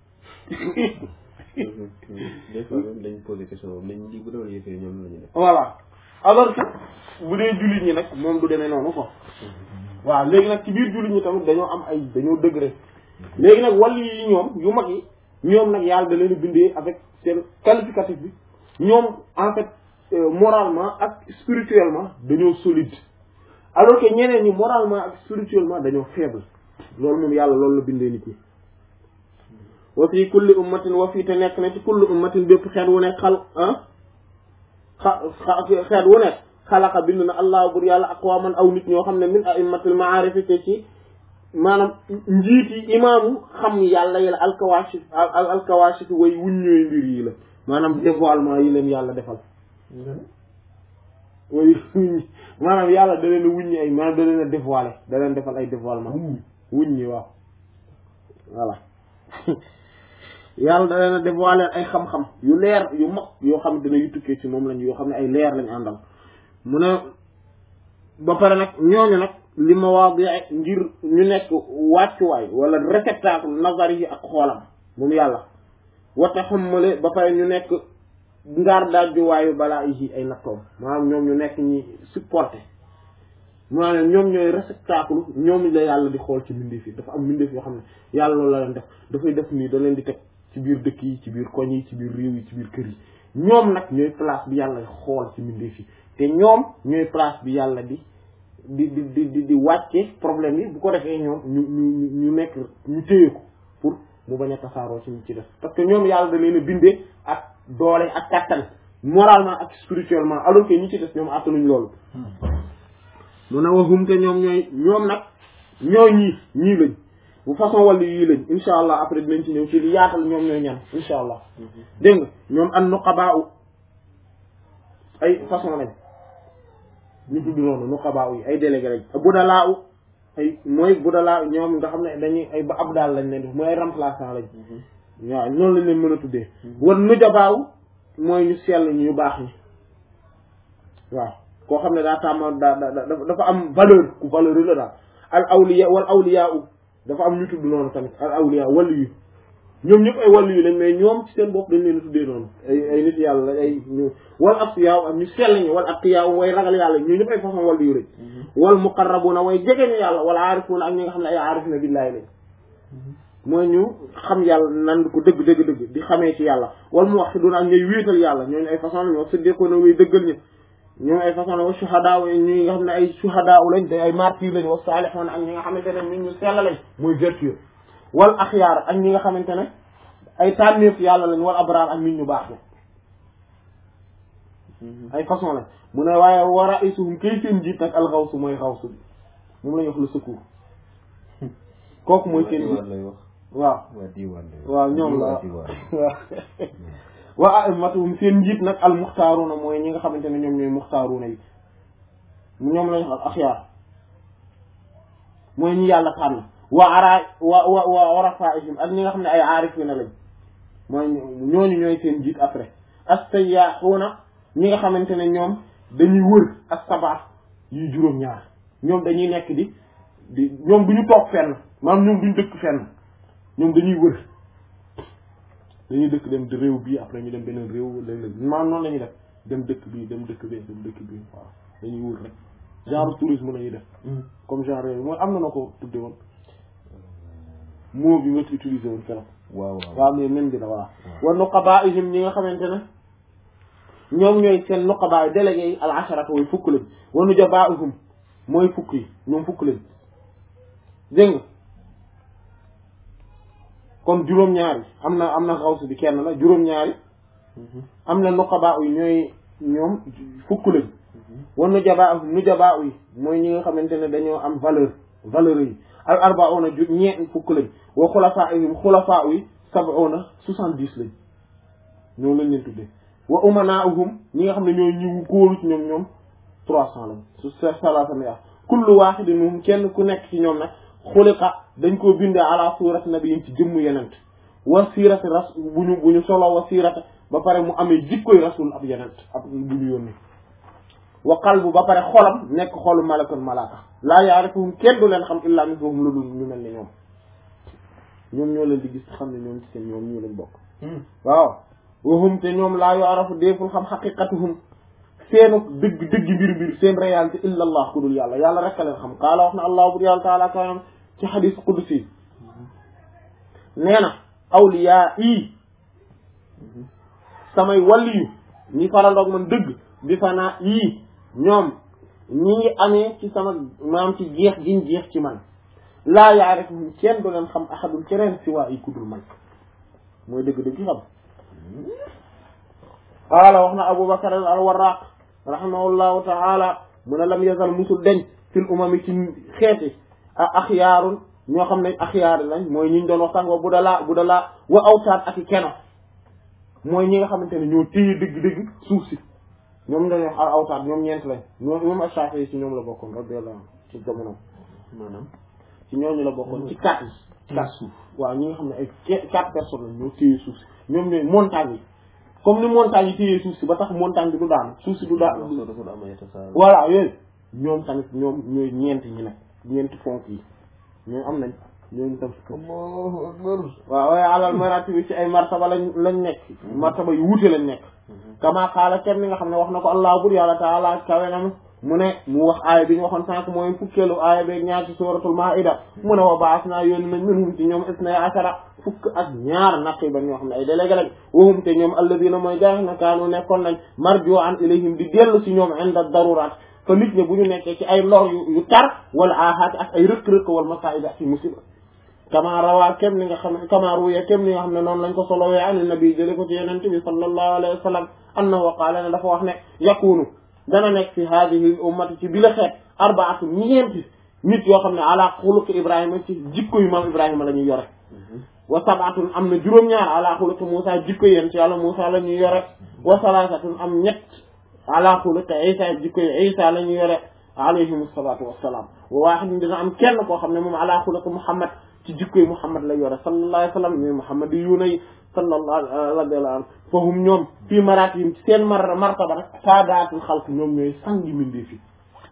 des fois même dañ posé question boobu nañ lii bu doon yëfee ñoom la ñu def. voilà alors que bu dee jullit ñi nag moom du demee noonu quoi waaw léegi nag ci biir jullit ñi tamit dañoo am ay dañoo degré léegi nag wàll yi ñoom yu mag yi ñoom nag yàlla da leen a bindee avec seen qualificatif bi ñoom en fait moralement ak spirituellement dañoo solide alors que ñeneen ñi moralement ak spirituellement dañoo faible loolu moom yàlla loolu la bindee nit ñi wa fi kulli ummatin wa fii te nekk na ci kulli ummatin bépp xeet wu nekk xal ah xa xeet wu nekk xalaqa bind na allah bur yàlla aqwaman aw nit ñoo xam ne min a'immatil ma'arif te ci maanaam njiiti imaamu xam yàlla yi la alkawashif al alkawashif way wuñ ñooy mbir yi la maanaam dévoilement yi leen yàlla defal way wuññi maanaam yàlla da leen a wuññi ay maanaam da leen a dévoilé da leen defal ay dévoilement wuññi waaw voilà yàlla da leen a dévoilé ay xam-xam yu leer yu mag yoo xam ne dina yu tukkee ci moom lañ yoo xam ne ay leer lañ àndal mu ne ba pare nag ñooñu nag li ma waa bi ngir ñu nekk wàccuwaay wala réceptacle nazari yi ak xoolam moom yàlla wata xammale ba pare ñu nekk ngaar dajjuwaayu balaa yi ay nattoom maanaam ñoom ñu nekk ñi supporté maanaam ñoom ñooy réceptacle ñoom la yàlla di xool ci mbindeef yi dafa am mbindeef yoo xam ne yàlla loolu la leen def dafay def nii da leen di teg ci biir dëkk yi ci biir koñ yi ci biir réew yi ci biir kër yi ñoom nag ñooy place bi yàlla xool ci mbindeef yi te ñoom ñooy place bi yàlla di di di di di di wàcce problème yi bu ko defee ñoom ñu ñu ñu nekk ñu téye ko pour mu bañ a tasaaroo ci ñu ci def parce que ñoom yàlla da leen a bindee ak doole ak kattan moralement ak spirituellement alors que ñi ci def ñoom attanuñ loolu mu ne waxum te ñoom ñooy ñoom nag ñoo ñii ñii lañ bu façon wàllu yii lañ insha allah après dinañ ci ñëw ci li yaatal ñoom ñooy ñan insha allah dégg nga ñoom an nuqabaa u ay façon lañ ñu tudd noonu nuqabaa u yi ay délégué lañ budalaa u ay mooy budalaa ñoom nga xam ne dañuy ay ba ab daal lañ leen def mooy ay remplaçant lañ waaw noonu lañ leen mën a tuddee wan nujabaa u mooy ñu sell ñu ñu baax ñi waaw koo xam ne daa tàmm daa dafa am valeur ku valeur la daal al awliya wal awliya u dafa am ñu tudd noonu tamit al awliya wàllu yu ñoom ñëpp ay wàllu yu lañ mais ñoom ci seen bopp dañ leen a tuddee noonu ay ay nit yàlla ay ñu wal asfiya ak ñu sell ñi wal atqiya way ragal yàlla ñoo ñëpp ay façon wàllu yu lañ wal muqarrabuna way jege ñu yàlla wala aarifuna ak ñi nga xam ne ay aarifuna billaahi lañ mooy ñu xam yàlla nan ko dëgg dëgg dëgg di xamee ci yàlla wal muwahhiduna ak ñooy wéetal yàlla ñooñu ay façon lañ wax siddiquna way dëggal ñi ñoom ay façon la wa shuhadaa ñi nga xam ne ay shuhadaa lañ te ay martyr lañ wa saalihoon ak ñi nga xamante ne ñun ñu sell lañ muy vertueux wal axyaar ak ñi nga xamante ne ay tànneef yàlla lañ wal abraar ak nit ñu baax la ay façon lañ mu ne waaye wa raisuhum kay seen jiit nag al xawsu mooy xawsu bi moom la ñu wax le secours kooku mooy seen jiit lay wax waaw waa diwaan lay wax waaw ñoom la waa diwaan waaw wa a'immatuhum seen njiit nag al muxtaaruuna mooy ñi nga xamante ne ñoom ñooy muxtaaruuna yi ñoom lañ wax axyaar mooy ñi yàlla tànn wa ara wa wa wa rafaihim ak ñi nga xam ne ay aarifina lañ mooy ñooñu ñooy seen njiit après as-sayyahuuna ñi nga xamante ne ñoom dañuy wër as-sab'a yuy juróom-ñaar ñoom dañuy nekk di di ñoom du ñu toog fenn maanaam ñoom duñ dëkk fenn ñoom dañuy wër dañuy dëkk dem di réew bii après ñu dem beneen réew léeg-léeg maanaam noonu la ñuy def dem dëkk bii dem dëkk bee dem dëkk bii waaw dañuy wër rek genre tourisme la ñuy def comme genre yooyu mooy am na na ko tudde woon mot bi nga utilisé woon keroog waaw waaw waaw mais même bi la voilà wa nuqabaa'ihim ñi nga xamante ne ñoom ñooy seen nuqabaa délégué yi al asharata way fukk lañ wa nujabaa'ihum mooy fukk yi ñoom fukk lañ dégg nga kon juróom-ñaari am na am na xawsu bi kenn la juróom-ñaari am na nuqabaa yi ñooy ñoom fukk lañ wa nujabaa'ihum nujabaa yi mooy ñi nga xamante ne dañoo am valeur valeur yi al arba'una ju ñeent fukk lañ wa xulafaa'ihim xulafaa yi sab'una soixante-dix lañ ñoom lañ leen tuddee wa umanaa'uhum ñi nga xam ne ñooy ñi góoru ci ñoom ñoom trois cent lañ su se salaasa ya kullu waahidin minhum kenn ku nekk ci ñoom nag xuliqa dañ koo bindee ala suurati nabiyyin ci jëmmu yenent wa siirati ras bu ñu bu ñu solo wa siirati ba pare mu amee jikkoy rasul ab yenent ab bu ñu yónni wa qalbu ba pare xolam nekk xolu malakun malaka laa yaarifuhum kenn du leen xam illaa mithluhum lu dul ñu mel ni ñoom ñoom ñoo leen di gis xam ne ñoom ci seen ñoom ñu leen bokk waaw wahum te ñoom laa yu'rafu déeful xam xaqiqatuhum seenu dëgg dëgg mbir mbir seen réalité illa allah ku dul yàlla yàlla rek a leen xam qaala wax na allah bur yàlla taala kanam ci xadis qudsi nee na awliyaa yi samay waliyu ñi farandoog man dëgg bi fanaa yii ñoom ñi ngi amee ci sama maam ci jeex giñ jeex ci man laa yaarifuhum kenn du leen xam ahadul keneen si waa yi ku dul man mooy dëgg-dëgg xam qaala wax na Abu Bakar al Warraq rahimahullahu taala mu ne lam yazal musul deñ fil umami ci xeeti a axyaarun ñoo xam ne axyaar lañ mooy ñi ñu doon waxtaan wa bu dalaa bu dalaa wa awtaat ak i keno mooy ñi nga xamante ne ñoo téye dëgg-dëgg suuf si ñoom dañuy wax al awtaat ñoom ñeent lañ ñoom ñoom Ashaafi yi ci ñoom la bokkoon radiyallahu anhu ci jamono maanaam ci ñooñu la bokkoon ci quatre yi quatre suuf waaw ñi nga xam ne ay quatre personnes lañ ñoo téye suuf si ñoom ñooy montagne yi comme ni montagne yi téye suuf si ba tax montagne bi du daan suuf si du daan soo dafa am ay tasaar voilà yooyu ñoom tamit ñoom ñooy ñeent ñi nag ñeenti fonk yi ñoom am nañ ñooñu tam Allahu akbar waaw waaye alal marati bi ci ay martaba lañ lañ nekk martaba yu wuute lañ nekk kama xaala kenn ni nga xam ne wax na ko allah bur yàlla taala kawe na mu ne mu wax aaya bi ñu waxoon sànq mooy fukkeelu aaya beeg ñaar ci suratul maida mu ne wa baas naa yónni nañ minhum ci ñoom isnay ashara fukk ak ñaar naqiban ñoo xam ne ay délégué lañ wahum te ñoom alladina mooy gaa na kaanu nekkoon nañ marjo an ilayhim di dellu si ñoom inda darurat fa nit ñi bu ñu nekkee ci ay lor yu yu tar wala aaxaati ak ay rëkk-rëkk wala masaa'ib ak ci musiba kama rawaa kem li nga xam ne kama ruya kem li nga xam ne noonu lañ ko solowee an nabi jële ko ci yenente bi sallallahu alayhi wa sallam annahu qaala ne dafa wax ne yakunu dana nekk fi hadihi ummati ci bi la xeet arbaatu ñeenti nit yoo xam ne ala xuluqi ibrahima ci jikko yu maam ibrahima la ñuy yore wa sabaatun am na juróom-ñaar ala xuluqi Muusa jikko yéen ci yàlla Muusa la ñuy yore wa salaasatun am ñett ala xuluqi Isa jikko yi Isa la ñuy yore alayhim salaatu wassalaam wa waahidun dina am kenn koo xam ne moom ala xuluqi Muhammad ci jikko yi Muhammad la yore sallallahu alayhi wa sallam ñooy Muhammad yu nay sallallahu radiyallahu anhu fahum ñoom fii maratihim ci seen mar martaba nag saadaatul xalq ñoom ñooy sangi mindee fi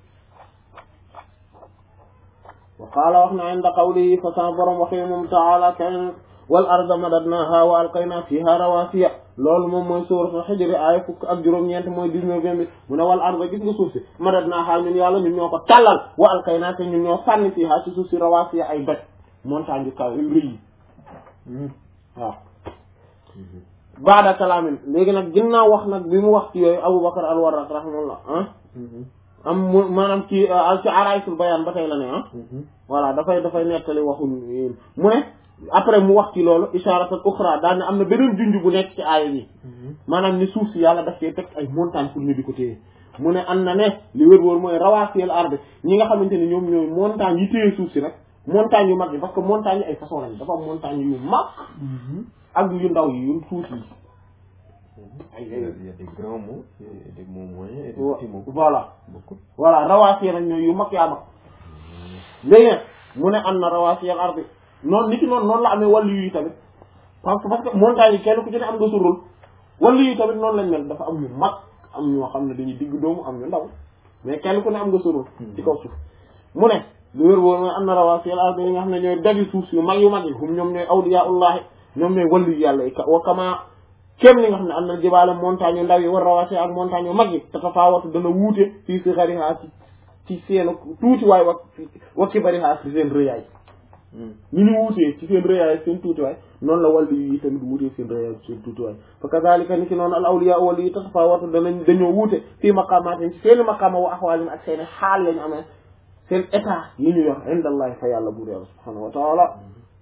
wa qaala wax na inda qawlihi fa sama borom waxee moom taala kan wal arda madadnaha wa alqayna fiha rawasiya loolu moom mooy suuratul Hijr aaya fukk ak juróom-ñeent mooy dix-neuvième bi mu ne wal arda gis nga suuf si madadnaha ñun yàlla ñun ñoo ko tàllal wa alqayna te ñun ñoo sànni fiha ci suuf si rawasiya ay doj montagne yu kaw yu rëy yi waaw baada kalaamin léegi nag ginnaaw wax nag bi mu wax ci yooyu Aboubacar al-Warraq rahimahullah ah am mu maanaam ci ci araysul bayaan ba tey la ne ah voilà dafay dafay nettali waxu mu ne après mu wax ci loolu isharatan ukhra daal ne am na beneen junj bu nekk ci aaya bi maanaam ni suuf si yàlla daf cee teg ay montagne pour ñu di ko téye mu ne am na ne li wër-wër mooy rawaasiyal arde ñi nga xamante ne ñoom ñooy montagne yi téye suuf si nag montagne yu mag yi parce que montagne yi ay façon lañ dafa am montagne yu mag ak yu ndaw yi yu tuuti yi Il y a il y a des grands mots, et des mots moyens et des petits mots. voilà Beaucoup. voilà rawaasiya nag ñooy yu mag yaa mag léegi nag mu ne am na rawaasiyal ardi noonu nit ki noonu noonu la amee wàllu yi tamit parce que parce que montagne yi kenn ku ci ne am nga sa rôle wàllu yi tamit noonu lañ mel dafa am ñu mag am ñoo xam ne dañuy digg doomu am ñu ndaw mais kenn ku ne am nga sa rôle ci kaw suuf mu ne lu wér wóor mooy am na rawaasiyal ardi yi nga xam ne ñooy dagi suuf yu mag yu mag yi hum ñoom ñooy awliyaullahi ñoom ñooy wàllu yàlla yi wa kama kem ni nga xam ne am na jibaale montagne yu ndaw yi war rawasi ak montagne yu mag yi te tafaawatu dana wuute fii si xariha ci ci seen tuuti waay wa wa kibariha ci seen rëyaay ni ñu wuutee ci seen rëyaay seen tuutiwaay noonu la wàllu yi tamit wuutee seen rëyaay seen tuutiwaay fa kazalika ni ki noonu al awliya wàllu yi tatafawatu danañ dañoo wuute fii maqaamaatin ci seen maqaama wa axwaalin ak seen xaal lañu amee seen état yi ñu yor indallahi fa yàlla buur yàlla subhanahu wa taala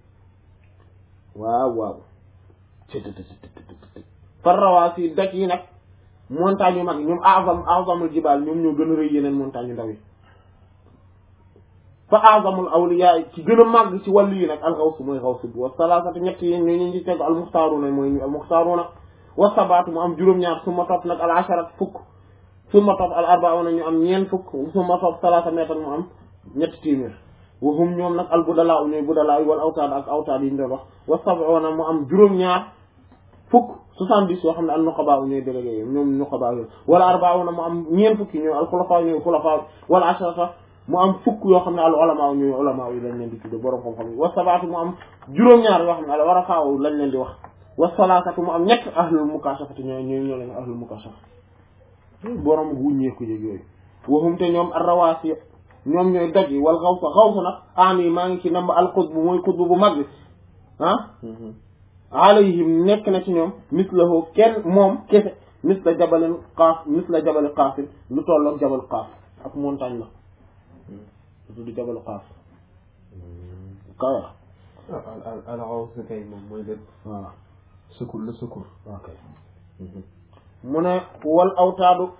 waaw waaw farrawaasi doj yi nag montagne yu mag yi ñoom azam azamul jibaal ñoom ñoo gën a rëy yeneen montagne yu ndaw yi fa azamul awliya ci gën a màgg ci wàllu yi nag alxawsu mooy xawsu bi wa salaasatu ñett yi ñoo ñu ci tegu almuxtaaruna mooy ñu almuxtaaruna wa sabaatu mu am juróom-ñaar su ma topp nag al asharat fukk su ma topp al arbauna ñu am ñeen fukk su ma topp salaasa meetar mu am ñetti téeméer wa hum ñoom nag al budalaa ñooy budalaa wal awtaad ak awtaad yi ñu doon wax wa sab'una mu am juróom-ñaar fukk soixante-dix yoo xam ne al nuqabaa ñooy délégué yi ñoom nuqabaa yooyu wala arbauna mu am ñeen fukki ñooy al xulafaa ñooy xulafaa wala asharata mu am fukk yoo xam ne al ulama ñooy ulama yi lañ leen di tudde borom xam-xam yi wa sabaatu mu am juróom-ñaar yoo xam ne al warafaa lañ leen di wax wa salaasatu mu am ñett ahlul mukaashafati ñooy ñooy ñoo lañ ahlul mukaashafa borom wuññeeku yëg yooyu waxum te ñoom arrawaasi ñoom ñooy doj yi wal xawsa xawsa nag aan yi maa ngi ci namba al xutbu mooy xutbu bu mag bi ah alayhim nekk na ci ñoom mislahu kenn moom kese misla jabalin qaaf misla jabali qaafin lu tolloog jabal qaaf ak montagne la lu tudd jabalu qaaf kawe al al xawsa kay moom mooy lépp voilà secours le secours ok mu ne wal awtaadu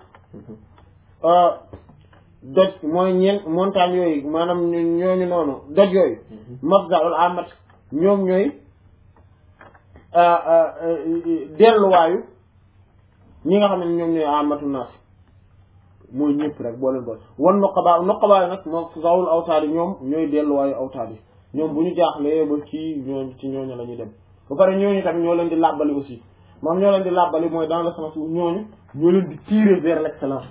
doj mooy ñeent montagne yooyu maanaam ñooñu noonu doj yooyu mabdaul amat ñoom ñooy delluwaayu ñi nga xam ne ñoom ñooy amatu naas mooy ñëpp rek boo leen boole wan noqabaa noqabaa nag moom zawul awtaad yi ñoom ñooy delluwaayu awtaad yi ñoom bu ñu jaaxlee ba kii ñooñu ci ñooñu la ñuy dem ba pare ñooñu tamit ñoo leen di làbbali aussi moom ñoo leen di làbbali mooy dans le sens où ñooñu ñoo leen di tirer vers l'excellence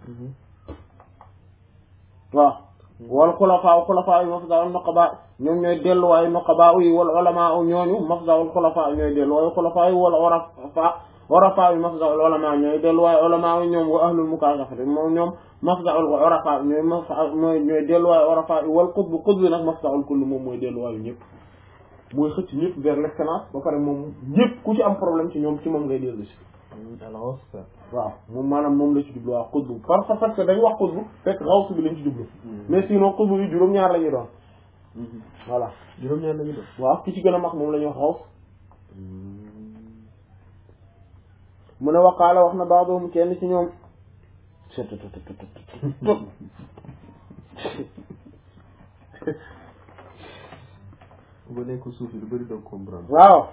waaw wal xulafaa xulafaa yi mafdaul nuqabaa ñoom ñooy delluwaayu nuqabaa yi wal ulamaa ñooñu mafdaul xulafaa ñooy delluwaayu xulafaa yi wal urafaa urafaa yi mafdaul ulamaa ñooy delluwaayu ulamaa yi ñoom wa ahlul mukaashafati moom ñoom mafdaul urafaa ñooy mooy ñooy delluwaayu urafaa yi wal qutb qutb nag mafdaul kull moom mooy delluwaayu ñëpp mooy xëcc ñëpp vers l'excellence ba pare moom ñëpp ku ci am problème ci ñoom ci moom ngay dellu si waaw moom maanaam moom la ci jublu waaw xutbu parce parce que dañ wax xutbu fekk xawsu bi lañ ci jublu mais sinon xutbu yi juróom-ñaar la ñuy doon voilà juróom-ñaar lañu doon waaw ki ci gën a mag moom la ñuy wax xaws mu ne waqaala wax na baadoom kenn ci ñoom ba nekk suuf yi lu bëri doon comprendre waaw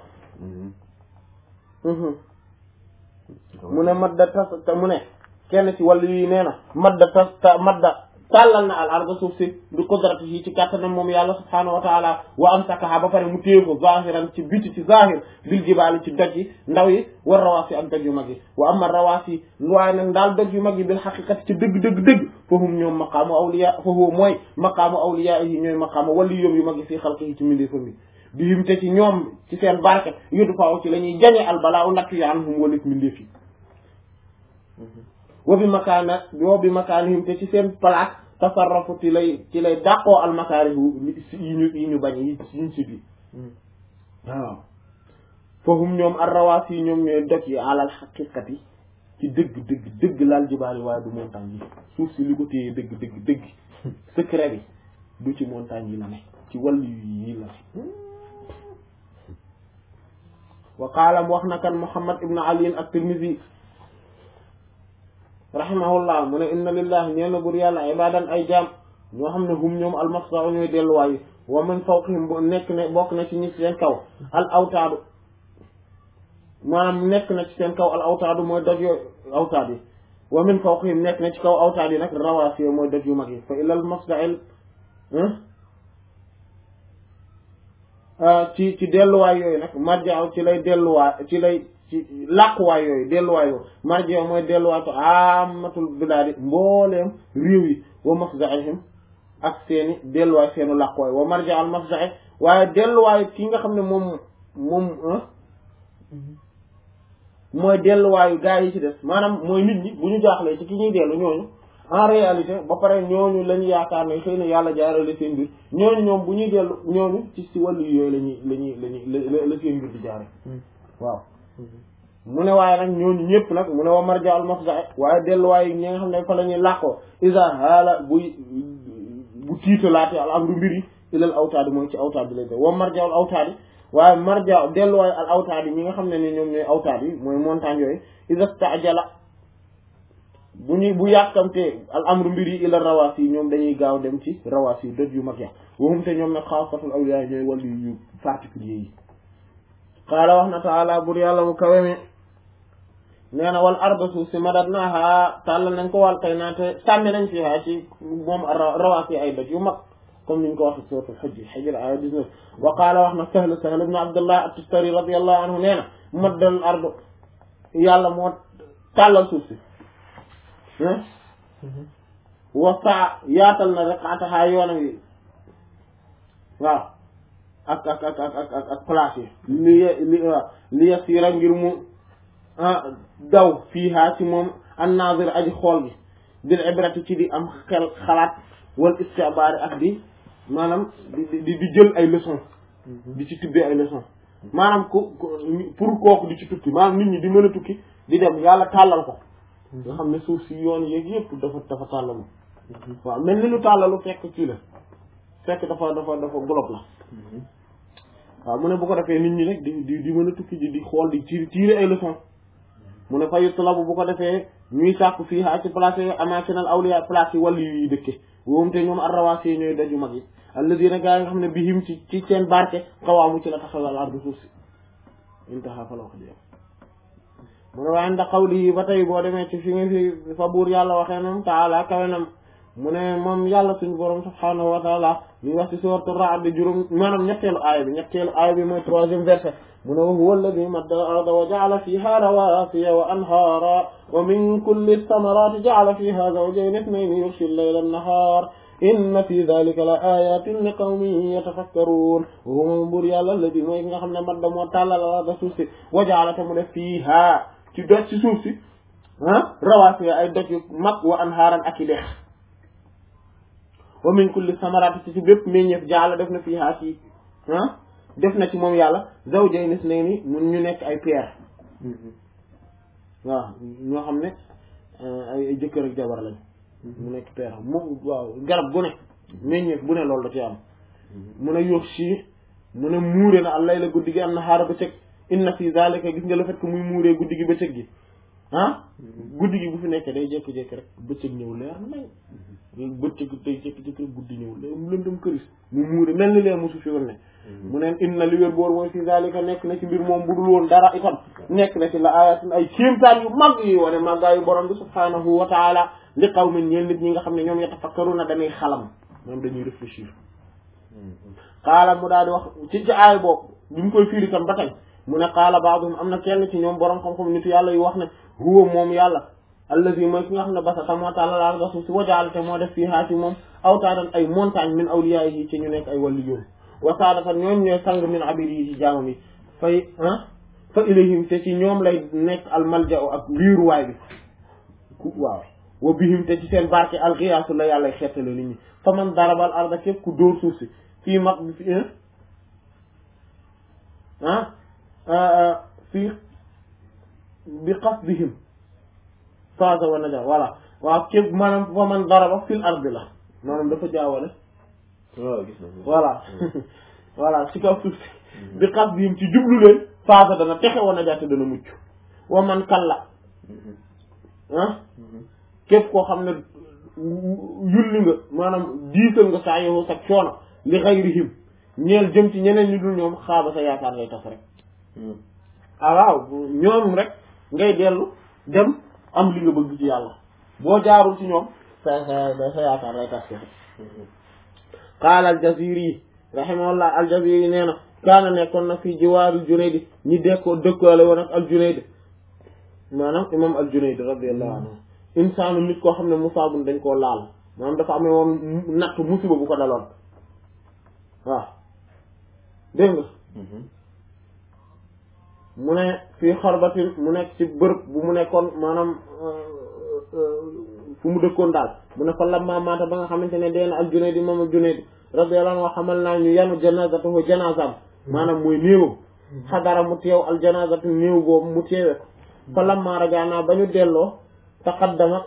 mu ne madda tas te mu ne kenn ci wàllu yi nee na madda tas ta madda tàllal na al arda suuf si bi qudrati yi ci kàttanam moom yàlla subhaanahu wa taala wa amsakaha ba pare mu téye ko zahiran ci biti ci zahir bil jibaali ci doj yi ndaw yi war rawaasi ak doj yu mag yi wa amma rawaasi waaye nag daal doj yu mag yi bil xaqiqati ci dëgg dëgg dëgg fahum ñoom maqaamu awliya fahu mooy maqaamu awliya yi ñooy maqaamu wàllu yoom yu mag yi fii xalqi yi ci mbindeefam yi bihim te ci ñoom ci seen barke yudu faaw ci la ñuy jañe albalaa u natt yi anhum walit mbindeef yi wa bi makaana wa bi makaanihim te ci seen place tasarrafu ci lay ci lay dàqoo almakaarihu yi ñu yi ñu bañ yi ñu si bi waaw fahum ñoom arrawaas yi ñoom ñooy doj yi alal xaqiqati ci dëgg dëgg dëgg laal jibaali waaye du montagne yi suuf si li ko téye dëgg dëgg dëgg secret bi du ci montagne yi la ne ci wàllu yi la wa qaala wax na kan Muhammad ibn Ali at-Tirmidhi rahimahullah mu ne inna lillahi ñeel na bur yàlla ibadan ay jaam ñoo xam ne hum ñoom almasda'u ñooy delluwaay wa min fawqihim bu nekk ne bokk na ci ñi seen kaw al awtaadu maanaam nekk na ci seen kaw al awtaadu mooy doj yooyu awtaad yi wa min fawqihim nekk na ci kaw awtaad yi nag rawaasi mooy doj yu mag yi fa ilal masda'il ci ci delluwaay yooyu nag marjaaw ci lay delluwaay ci lay ci làquwaay yooyu delluwaay yooyu marjaaw mooy delluwaay to amatul bilaadi mbooleem réew yi wa mafzaihim ak seeni delluwaay seenu làquwaay wa marja al mafza'i waaye delluwaay ki nga xam ne moom moom mooy delluwaayu gaa yi ci des maanaam mooy nit ñi bu ñu jaaxlee ci ki ñuy dellu ñooñu en réalité ba pare ñooñu lañu yaakaar ne xëy na yàlla jaarale seen mbir ñooñu ñoom bu ñuy dellu ñooñu ci si wàllu yooyu la ñuy la ñuy la ñuy la seen mbir di jaare waaw mu ne waaye nag ñooñu ñëpp nag mu ne wa marja al mafza waaye delluwaay ñi nga xam ne fa la ñuy làqoo isa haala buy bu tiitalaate al amru mbir yi ilal awtaadi mooy ci awtaad bi lay def wa marja al awtaadi waaye marja delluwaay al awtaadi ñi nga xam ne ni ñoom ñooy awtaad yi mooy montagne yooyu isa staajala bu ñuy bu yàkkamtee al amru mbir yi ilal rawaas yi ñoom dañuy gaaw dem ci rawaas yi doj yu mag ya waxum te ñoom nag xaasatul awliya ñooy wàllu yu particulier yi qaala wax na taala bur yàlla mu kawe mi nee na wal arda suuf si madat naaha tàllal nañ ko wàl kay naate sànni nañ fi haa ci moom rawaas yi ay doj yu mag comme niñ ko waxee suratul hajj hijr aya 19 wa qaala wax na sahl sahl ibn abdullah at-tustari radiyallahu anhu nee na maddal ardu yàlla moo tàllal suuf si wa saa yaatal na riqaatahaa yoonam yi waaw ak ak ak ak ak ak place yi li li li yasiira ngir mu daw fiihaa ci moom an-naazir aji xool gi bil ibrati ci di am xel xalaat wal istibaari ak di maanaam di di di jël ay leçons di ci tibbee ay leçons maanaam ku pour kooku di ci tukki maanaam nit ñi di mën a tukki di dem yàlla tàllal ko nga xam ne suuf si yoon yeeg yëpp dafa dafa tàllalu waaw mel ni lu tàllalu fekk kii la fekk dafa dafa dafa globe la waaw mu ne bu ko defee nit ñi rek di di di mën a tukki ji di xool di tiir tiire ay leçons mu ne fa yutlabu bu ko defee ñuy sàkku fii haa ci place yi amakinal awliya place yi wàllu yi dëkke woom te ñoom arrawaas yi ñooy daju mag yi alladina gaa yi nga xam ne bihim ci ci seen barke xawaamu ci la taxawal ardu suuf si intaha fa la wax jeex mu ne waaye ndax xawli yi ba tey boo demee ci fi nga fi fa buur yàlla waxee nam taala kawe nam mu ne moom yàlla suñu borom subhanahu wa taala ñu wax ci sourate Ra'd juróom maanaam ñetteelu aaya bi ñetteelu aaya bi mooy troisième verset mu ne wa huwa alladi madda al arda wa ja'ala fiha rawasiya wa anhaara wa min kulli thamarati ja'ala fiha zawjayni ithnayni yughshi al-layla an-nahar inna fi dhalika la ayatin li qawmin yatafakkarun wa huwa moom buur yàlla alladi mooy nga xam ne madda moo tàllal al arda suuf si wa ja'ala ta mu def fiha ci doj ci suuf si ah rawasiya ay doj yu mag wa anhaaran ak i dex wa min kulli samarati ci ci bépp meññeef jaala def na fii haa ci ah def na ci moom yàlla zawjayni isnayni mun ñu nekk ay paire waaw ñoo xam ne ay jëkkër ak jabar lañ mu nekk paire moom waaw garab gu ne meññeef bu ne loolu da ci am mun a yóox si mu ne muure na allay la guddi gi am na xaara bëccëg inna fi zalika gis nga le fait que muy muuree guddi gi bëccëg gi ah guddi gi bu fi nekkee day jékki-jékki rek bëccëg ñëw leer nañ bëccëg day jékki-jékki rek guddi ñëw leer mu lëndëm këris mu muure mel ni lee mosu fi woon ne mu neen inna li wér boor mooy fi zalika nekk na ci mbir moom budul woon dara itam nekk na ci la ayatin ay kéemtaan yu mag yi wane màggaa yu borom bi subhanahu wa taala li qawmin ñeen nit ñi nga xam ne ñoom yatafakkaruna dañuy xalam moom dañuy réfléchir xaala mu daal di wax ci ci aay boobu bi mu koy fiiri tam ba tey mu ne qaala baaduhum am na kenn ci ñoom borom xam-xam nitu yàlla yu wax ne huwa moom yàlla allazi mooy ki nga xam ne basa ta moo tàlla laal nga suuf si wajaalate moo def fii haa ci moom awtaadan ay montagne min awliya yi ci ñu nekk ay wàllu yoon wasaadatan ñoom ñooy sang min abidi yi ci jaamam yi fay ah fa ilayhim te ci ñoom lay nekk al malja ak wiiruwaay bi ku waaw wa bihim te ci seen barke alxiyaasu la yàlla xettale nit ñi fa man darabal arda képp ku dóor suuf si fii mag bi fi ah fii bi qasdihim faaza wa naja voilà waaw képp maanaam fa man daraba fil ardi la maanaam dafa jaawale waaw gis na voilà voilà ci kaw suuf si bi qasdihim ci jublu leen faaza dana texe wa naja te dana mucc wa man kalla ah képp koo xam ne yulli nga maanaam diisal nga saa yow sa coono li xayrihim ñeel jëm ci ñeneen ñu dul ñoom xaaba sa yaakaar ngay tas rek ah waaw ñoom rek ngay dellu dem am li nga bëgg ci yàlla boo jaarul ci ñoom sa sa sa yaakaar lay tas qaala al-Jaziri rahimahullah al-Jaziri nee na kaana nekkoon na fii jiwaari Junayd ñi dekkoo dëkkaale woon ak al-Junayd maanaam imam al-Junayd radiyallahu anhu insaanu nit koo xam ne musaabun dañ koo laal maanaam dafa amee woon natt musiba bu ko daloon waaw dégg nga mu ne fii xarbatin mu nekk ci bërëb bu mu nekkoon maanaam fu mu dëkkoon daal mu ne fa lamma maata ba nga xamante ne dee na al Junayd moom al Junayd radiyallahu anhu xamal naa ñu yanu janazatuhu janazam maanaam mooy néewam xadara mu teew al janazatu néew boobu mu teewe ko fa lamma rajaana ba ñu delloo taqaddama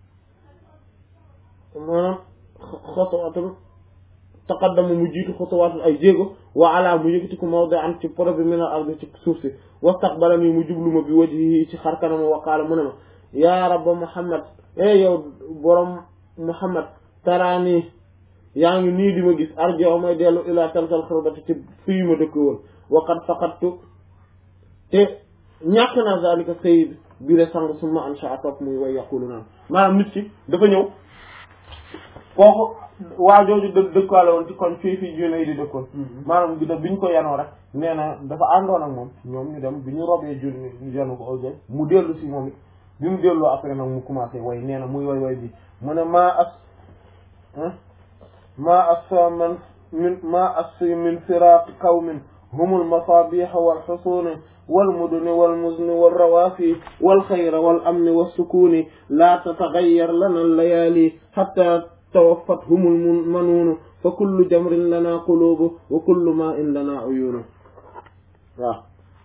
maanaam xotuwaatul taqaddama mu jiitu xotuwaatul ay jéego wa ala mu yëkkati ko mawda an ci poro bi min al ardi ci suuf si wastaqbala nii mu jublu ma bi wajhihi ci xar kanam wa qaala mu ne ma yaa rabba muhammad e yow borom muhammad taraani yaa ngi nii di ma gis arjo may dellu ila talkal xurbati ci fii ma dëkk woon waqad faqattu te ñàkk naa zalika sayid bi le sang summa ansha topp muy way yaqulu naan maanaam nit ki dafa ñëw kooku waa jooju dë dëkkaale woon ci kon fii fii june yi di dëkkoon maanaam bi bi ñu ko yanoo rek nee na dafa àndoon ak moom ñoom ñu dem bi ñu robee june yanu ko aujo mu dellu si moom it bi mu delloo après nag mu commencé way nee na muy way way bi mu ne maa as maa as man min maa as min firaaqi qawmin humul masaabiix wal xusuuni wal muduni wal muzni wal rawaafi wal xayra wal amni was sukuuni laa tatagayyar lana layaali xatta tawafathumul manuunu fa kullu jamrin lana quluubu wa kullu maa'in lana uyuunu waaw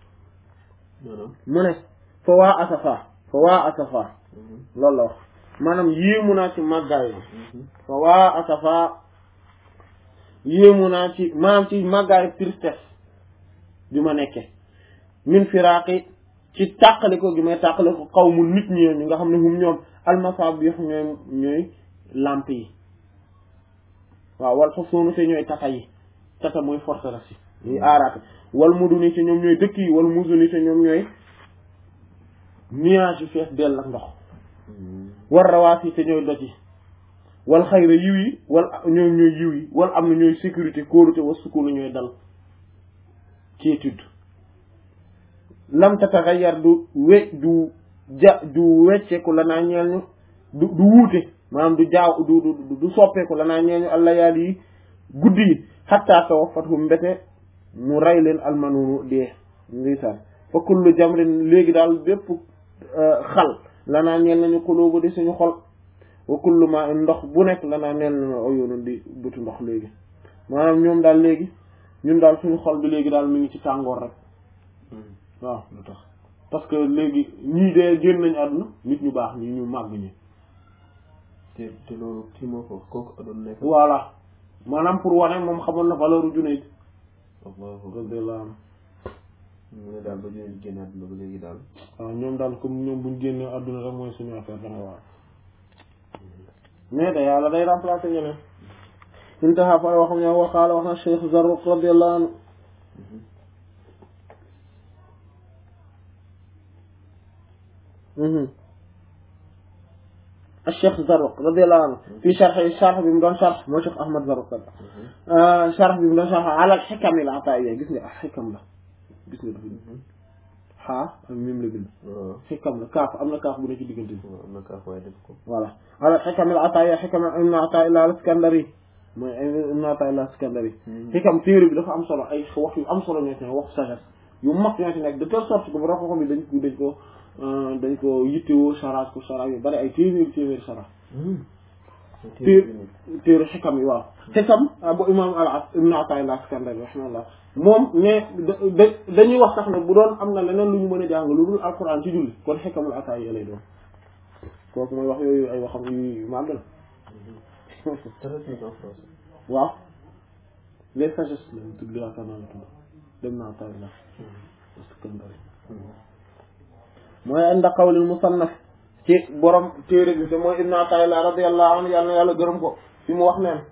mu ne fa waa asafa fa waa asafa loolu la wax maanaam yéemu naa ci màggaay fa waa asafa yéemu naa ci maanaam ci màggaay tristesse bi ma nekke min firaaqi ci tàqaliko gi may tàqaliko xaw mu nit ñi ñi nga xam ne hum ñoom almasabih ñooy ñooy lamp yi waaw wal xusuunu te ñooy tata yi tata mooy forteresse yi ñuy aaraate wal muduni te ñoom ñooy dëkk yi wal muduni te ñoom ñooy nuage yu fees dell ak ndox war rawaas yi te ñooy doj yi wal xayra yiw yi wal ñoom ñooy yiw yi wal am na ñooy sécurité kóolute wa sukunu ñooy dal quiétude lam tataghayyar du we du ja du wecceeku la naa ñeel ñu du du wuute maanaam du jaaw du du du soppeeku la naa ñeel ñu allayaal yi guddi yi xatta tawaffatuhum mbete mu rey leen almanuunu dee ndeysaan fa kullu jamrin léegi daal bépp xal la naa ñeel nañu xulubu di suñu xol wa kullu ma ndox bu nekk la naa ñeel nañu oyunu di bëtu ndox léegi maanaam ñoom daal léegi ñun daal suñu xol bi léegi daal mi ngi ci tàngoor rek waaw lu tax parce que léegi ñii dee génn nañu àdduna nit ñu baax ñi ñu màgg ñi te te loolu kii moo ko kooku doon nekk voilà maanaam pour wane moom xamoon na valeur u Junayd allahu radiyallahu anhu mu ne daal ba ñu génn àdduna ba léegi daal waaw ñoom daal comme ñoom buñ génnee àdduna rek mooy suñu affaire danga waaw mais da yàlla day remplacer ñeneen intaha fa waxam ñoo waxaala wax na Cheikh Zarruq radiyallahu anhu الشيخ زروق رضي الله عنه في شرح الشرح بمدون شرح مو شيخ احمد زروق آه شرح بمدون شرح على الحكم العطائيه قسم حكم له قسم له ها ميم لا بن waaw حكم لا كاف امنا كاف بو نتي ديغنتي waaw am na kaaf waaye def ko voilà على الحكم العطائيه حكم ابن عطاء الله الاسكندري mooy ابن عطاء الله الاسكندري حكم théorie bi dafa am solo ay wax yu am solo ñoo ci wax sagesse yu mag ñoo ci nekk de telle sorte que bu rafet xam dañ ko dañ ko dañ ko yittewoo charage ko charage yu bari ay téeméeri téeméeri charage téer téeru xikam yi waaw xikam bu imam al ibn Ata'illah Iskandari rahimahullah moom mais da dañuy wax sax ne bu doon am na leneen lu ñu mën a jàng lu dul alquran ci julli kon xikamul Ata'illah lay doon kooku mooy wax yooyu ay waxam yu màgg la traduit en français waaw les sagesses lañ tudd yaakaar naa la tudd dem na Ata'illah Iskandari mooy inda qawlil musannaf ci borom téere bi te mooy ibn Ata'illah radiyallahu anhu yàlla na yàlla gërëm ko fi mu wax neen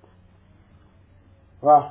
waaw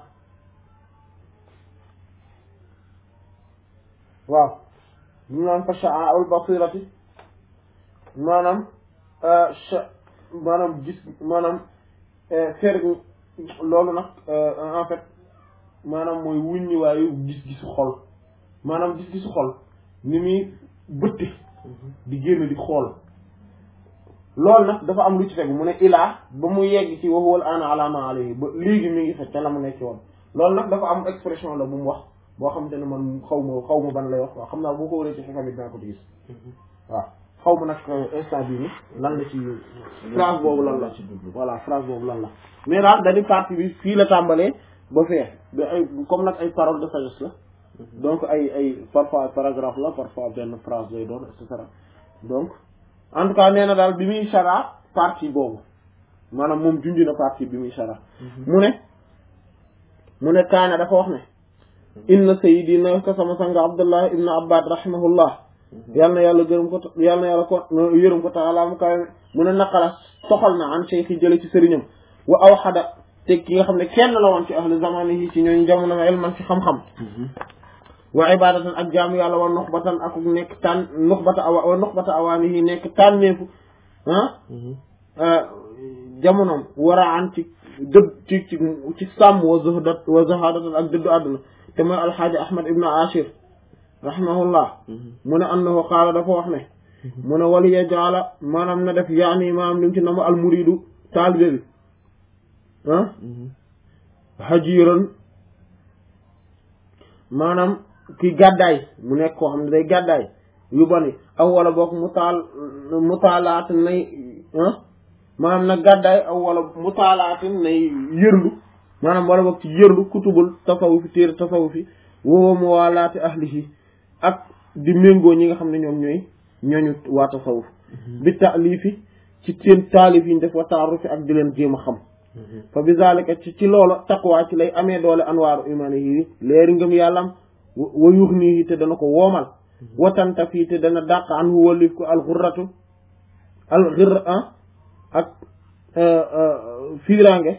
waaw ñu naan fa sha'a'ul basirati maanaam maanaam gis maanaam fer loolu nag en fait maanaam mooy wuññi waayu gis-gisu xol maanaam gis-gisu xol ni muy bëtte di génn di xool loolu nag dafa am lu ci tegu mu ne ilaa ba mu yegg ci wa huwa al-aana ala ma alayhi ba léegi mi ngi fa ca la mu nekk woon loolu nag dafa am expression la bu mu wax boo xamante ne man xaw ma xaw ma ban lay wax waaw xam naa boo ko waree ci xikam yi dinaa ko ci gis waaw xaw ma nag instant bii ni lan la ci phrase boobu lan la ci dugg voilà phrase boobu lan la mais daal dañu partie bi fii la tàmbalee ba fee ba ay comme nag ay paroles de sagesse la donc ay ay parfois paragraphe la parfois benn phrase lay doon et cetera donc en tout cas nee na daal bi muy chara partie boobu maanaam moom junj na partie bi muy chara mu ne mu ne kaana dafa wax ne inna sayyidina ka sama sanga abdullah ibn abbad rahimahullah yàlla na yàlla gërëm ko yàlla na yàlla ko yërëm ko taala mu kawe mu ne naqala soxal na an cheikh yi jële ci sëriñam wa aw xada te ki nga xam ne kenn la woon ci ahli zamani yi ci ñooñu jamono ilman ci xam-xam wa ibadatan ak jaamu yàlla wa nuxbatan ak nekk tànn nuxbata awa wa nuxbata awaani yi nekk tànneefu ah jamonoom war a an ci dëdd ci ci ci sàmm wa zuhdat wa zahadatan ak dëddu àdduna te mooy alxaaji ahmad ibnu ashir rahimahullah mu ne annahu qaala dafa wax ne mu ne wali yajaala maanaam na def yaani maanaam lim ci na mu almuridu taalibe bi ah hajiran maanaam ki gàddaay mu nekk koo xam ne day gàddaay yu bani aw wala boog mu taal mu taalaat nay ah maanaam nag gàddaay aw wala mu taalaatin nay yërlu maanaam wala boog ci yërlu kutubul tasawufi téere tasawufi woowa mu waalaati ahlihi ak di méngoo ñi nga xam ne ñoom ñooy ñooñu waa tasawuf bi taalifi ci seen taalif yi ñu def wa taarufi ak di leen jéem a xam fa bi zalika ci ci loola taqwa ci lay amee doole anwaaru imanihi leeri ngëm yàllam wa yuux nii te dana ko woomal watanta fii te dana dàq an hu wallif ko alxurratu alxirra ak fiirange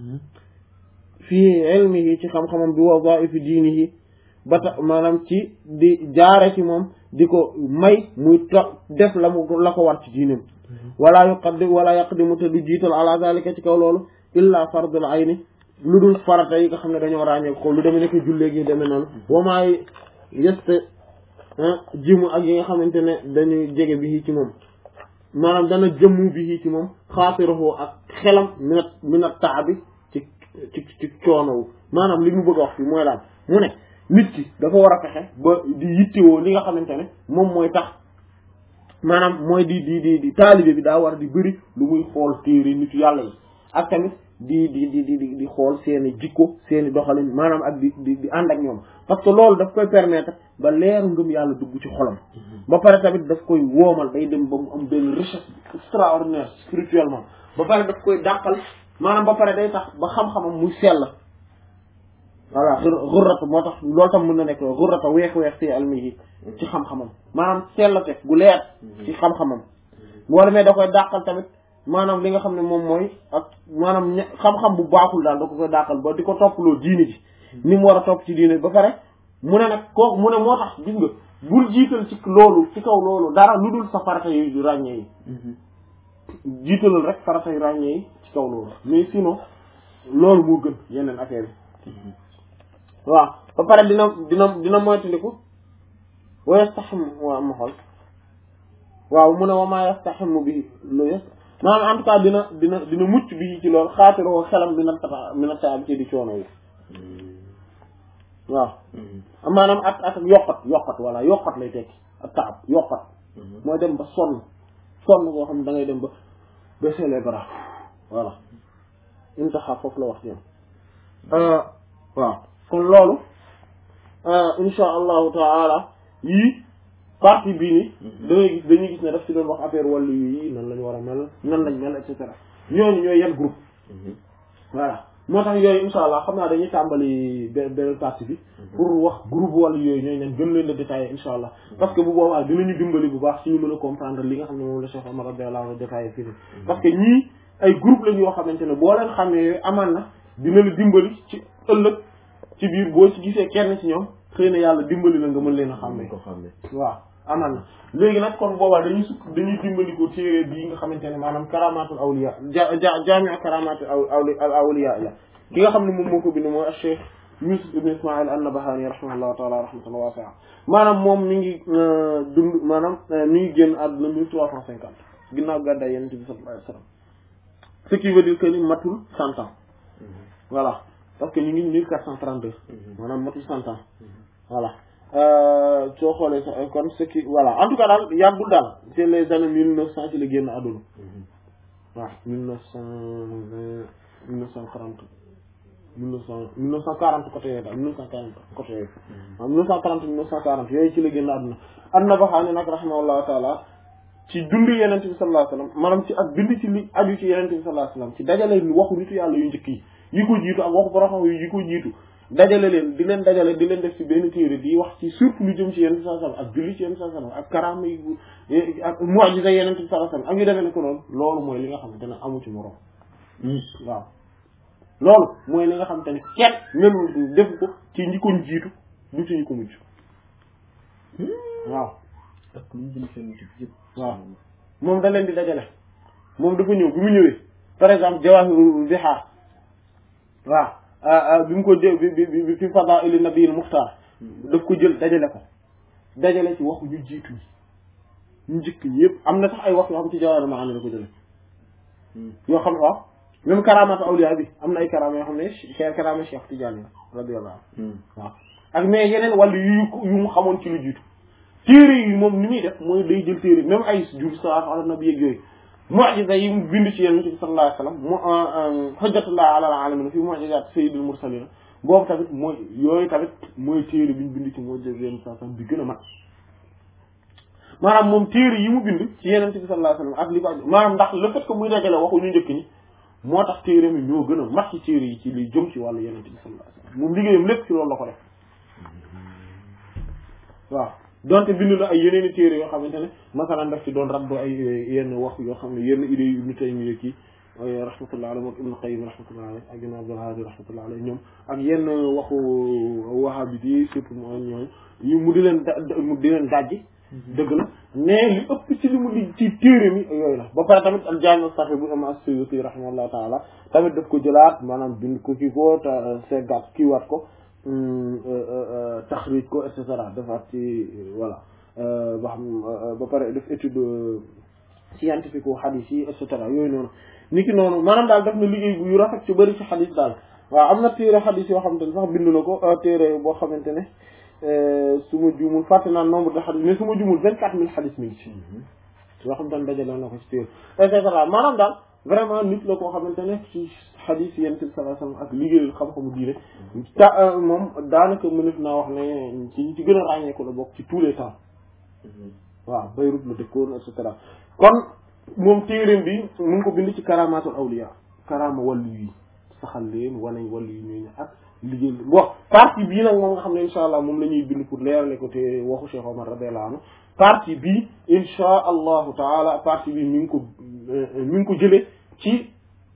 fii ilmihi ci xam-xamam bi wadaifi diinihi ba tax maanaam ci di jaare ci moom di ko may muy to def la mu la ko war ci diinam wala yuqaddim wala yaqdimu te du jiital ala zalika ci kaw loolu illa fardul ayni lu dul farata yi nga xam ne dañoo ràññee ko lu demee nekk jullee gi demee noonu wamaay yeste jimu ak yi nga xamante ne dañuy jege bi ci moom maanaam dana jëmmu bi ci moom xaatirahu ak xelam minat minat taabi ci ci ci coonowu maanaam li mu bëgg a wax fi mooy daal mu ne nit ki dafa war a fexe ba di yittewoo li nga xamante ne moom mooy tax maanaam mooy di di di di taalibe bi daa war di bëri lu muy xool téere nitu yàlla yi ak tamit di di di di di xool seeni jikko seeni doxalin maanaam ak di di di ànd ak ñoom parce que loolu daf koy permettre ba leeru ngëm yàlla dugg ci xolam ba pare tamit daf koy woomal day dem ba mu am benn richesse extraordinaire spirituellement ba pare daf koy dàqal maanaam ba pare day tax ba xam-xamam muy sell voilà xurrata moo tax loolu tam mën na nekk xurrata weex-weex fi almihi ci xam-xamam maanaam sellate gu leer ci xam-xamam wala mais da koy dàqal tamit maanaam li nga xam ne moom mooy ak maanaam xam-xam bu baaxul daal da ko koy dàqal ba di ko topploo diine ji ni mu war a topp ci diine ba pare mu ne nag kooku mu ne moo tax gis nga bul jiital ci loolu ci kaw loolu dara lu dul sa farata yu ràññee yi jiitalal rek farata yu ràññee yi ci kaw loolu mais sinon loolu moo gën yeneen affaire yi waaw ba pare dina dina dina moytandiku wa yastaxim waa ma xool waaw mu ne wa maa yastaximu bi lu yes maanaam en tout cas dina dina dina mucc bi ci loolu xaatiroo xelam mi na tata mi na taab ci di coono yi waaw maanaam ak ak yokkat yokkat voilà yokkat lay tekki ak taab yokkat mooy dem ba sonn sonn koo xam ne da ngay dem ba baisser les bras voilà intaxa foofu la wax ci waaw kon loolu insha allahu taala yii partie bii ni da ngay gis dañuy gis ne daf ci doon wax affaire wàllu yi nan lañ war a mel nan lañ mel et cetera ñooñu ñooy yan groupe voilà moo tax yooyu insha allah xam naa dañuy tàmbali benn benn partie bi pour wax groupe wàllu yooyu ñooy nen gën leen la détailler insha allah parce que bu boobaa dinañu dimbali bu baax suñu mën a comprendre li nga xam ne moom la Cheikh Omar radiyallahu anhu détaillé fii parce que ñii ay groupe lañ yoo xamante ne boo leen xamee yooyu amaan na dina la dimbali ci ëllëg ci biir boo ci gisee kenn ci ñoom xëy na yàlla dimbali la nga mën leen a xàmmee ko xàmmee waaw amal na léegi nag kon boobaa dañuy sukk dañuy dimbali ko téere bii nga xamante ne maanaam karamatul awliya ja ja jaami karamatul awli al awliya la ki nga xam ne moom moo ko bind mooy al cheikh Yusuf ibn Ismail an-Nabahani rahimahullahu taala rahmatan wasi'a maanaam moom mi ngi dund maanaam mi ngi génn àdduna mille trois cent cinquante ginnaaw gàddaay yonent bi sallallahu alayhi wa sallam ce qui veut dire que ni matul cent ans voilà parce que ñu ngi mille quatre cent trente deux maanaam matul cent ans voilà soo xoolee sax kon ce qui voilà en tout cas daal yàggul daal c'est les années mille neuf cent ci la génn àdduna waaw mille neuf cent vingt mille neuf cent quarante mille neuf cent mille neuf cent quarante côté yooyu daal mille neuf cent quarante côté yooyu waaw mille neuf cent quarante mille neuf cent quarante yooyu ci la génn àdduna an-Nabahaani nag rahimahullahu taala ci dund yenente bi sallallahu alayhi wasallam maanaam ci ak bind ci li aju ci yenente bi sallallahu alayhi wasallam ci dajale waxu nitu yàlla yu njëkk yi yi ko jiitu ak waxu borom yu yi ko jiitu dajale leen di leen dajale di leen def ci benn téere di wax ci surtout lu jëm ci yenente bi sallallahu alayhi wasallam ak julli ci yenente bi sallallahu alayhi wasallam ak karaama yi ak mu'jiza yenente bi sallallahu alayhi wasallam ak yu demee ne ko noonu loolu mooy li nga xamante ne amu ci morom waaw loolu mooy li nga xamante ne kenn même def ko ci ñi ko jiitu du ci ñi ko mujj waaw ak lu ñu jëm seen tib yëpp waaw moom da leen di dajale moom dafa ñëw bi mu ñëwee par exemple jawahirul bihaar waaw bi mu ko jël bi bi bi fi fadaa'il nabiyil muxtaar daf ko jël dajale ko dajale ci waxu ñu jiitu ñi ñu njëkk ñi yëpp am na sax ay wax yoo xam ci jawahirul maani la ko jële yoo xam ne waaw même karaamatu awliya bi am na ay karaama yoo xam ne cheikh karaama cheikh Tidiane radiyallahu anhu waaw ak mais yeneen wàllu yu yu mu xamoon ci lu jiitu téere yi moom ni muy def mooy day jël téere même ay jur salaatu ala nabi yeeg yooyu mu'jiza yi mu bind ci yonent bi sallallahu alayhi wasallam mu hujjatullah ala alamin fi mu'jizat sayyidul mursalin boobu tamit mooy yooyu tamit mooy téere bi ñu bind ci mu'jiza yonent sallallahu alayhi wasallam bi gën a mat maanaam moom téere yi mu bind ci yonent bi sallallahu alayhi wasallam ak li ko aju maanaam ndax le fait que muy dajale waxu ñu njëkk ñi moo tax téere mi ñoo gën a mat ci téere yi ci li jëm ci wàllu yonent bi sallallahu alayhi wasallam moom liggéeyam lépp ci loolu la ko def waaw donte bind na ay yeneen i téere yoo xamante ne masalan daf ci doon rabbu ay yenn wax yoo xam ne yenn idées yu Ibnu Taymiyya kii rahmatullah alayhi ak Ibnu Qayyim rahmatullah alayhi ak Ibnu Abdul Hadi rahmatullah alayhi ñoom ak yenn waxu wahabit yi surtout mooy ñooñu yu mu di leen da mu di leen dajji dëgg la mais li ëpp ci li mu di ci téere mi yooyu la ba pare tamit al Jaami' as-Sahih bu imam as-Suyuti rahimahullah taala tamit daf ko jëlaat maanaam bind ko kii ko te seggaat kii waat ko taxrij ko et cetera defaat ci voilà ba xam ba pare def étude scientifique wu xadis yi et cetera yooyu noonu ni ki noonu maanaam daal def na liggéey bu yu rafet ci bëri ci xadis daal waaw am na téere xadis yoo xamante ne sax bind na ko téere boo xamante ne su ma juumul fàtte naa nombre de xadis mais su ma juumul vingt quatre mille xadis mi ngi ci yoo xamante ne dajale na ko ci téere et cetera maanaam daal vraiment nit la koo xamante ne ci xadis yent bi sallallahu alayhi wasallam ak liggéeyu xam-xamu diine ta moom daanaka mënef naa wax ne ci ci gën a ràññeeku la bokk ci tous les temps waaw Beyrouth la dëkkoon et cetera kon moom téeréem bi mu ngi ko bind ci karamatul awliya karama wàllu yi saxal leen wane wàllu yi ñooñu ak liggéey bon partie bii nag moom nga xam ne insha allah moom la ñuy bind pour leerale ko te waxu Cheikh Omar radiyallahu anhu partie bii insha allahu taala partie bi mi ngi ko mi ngi ko jële ci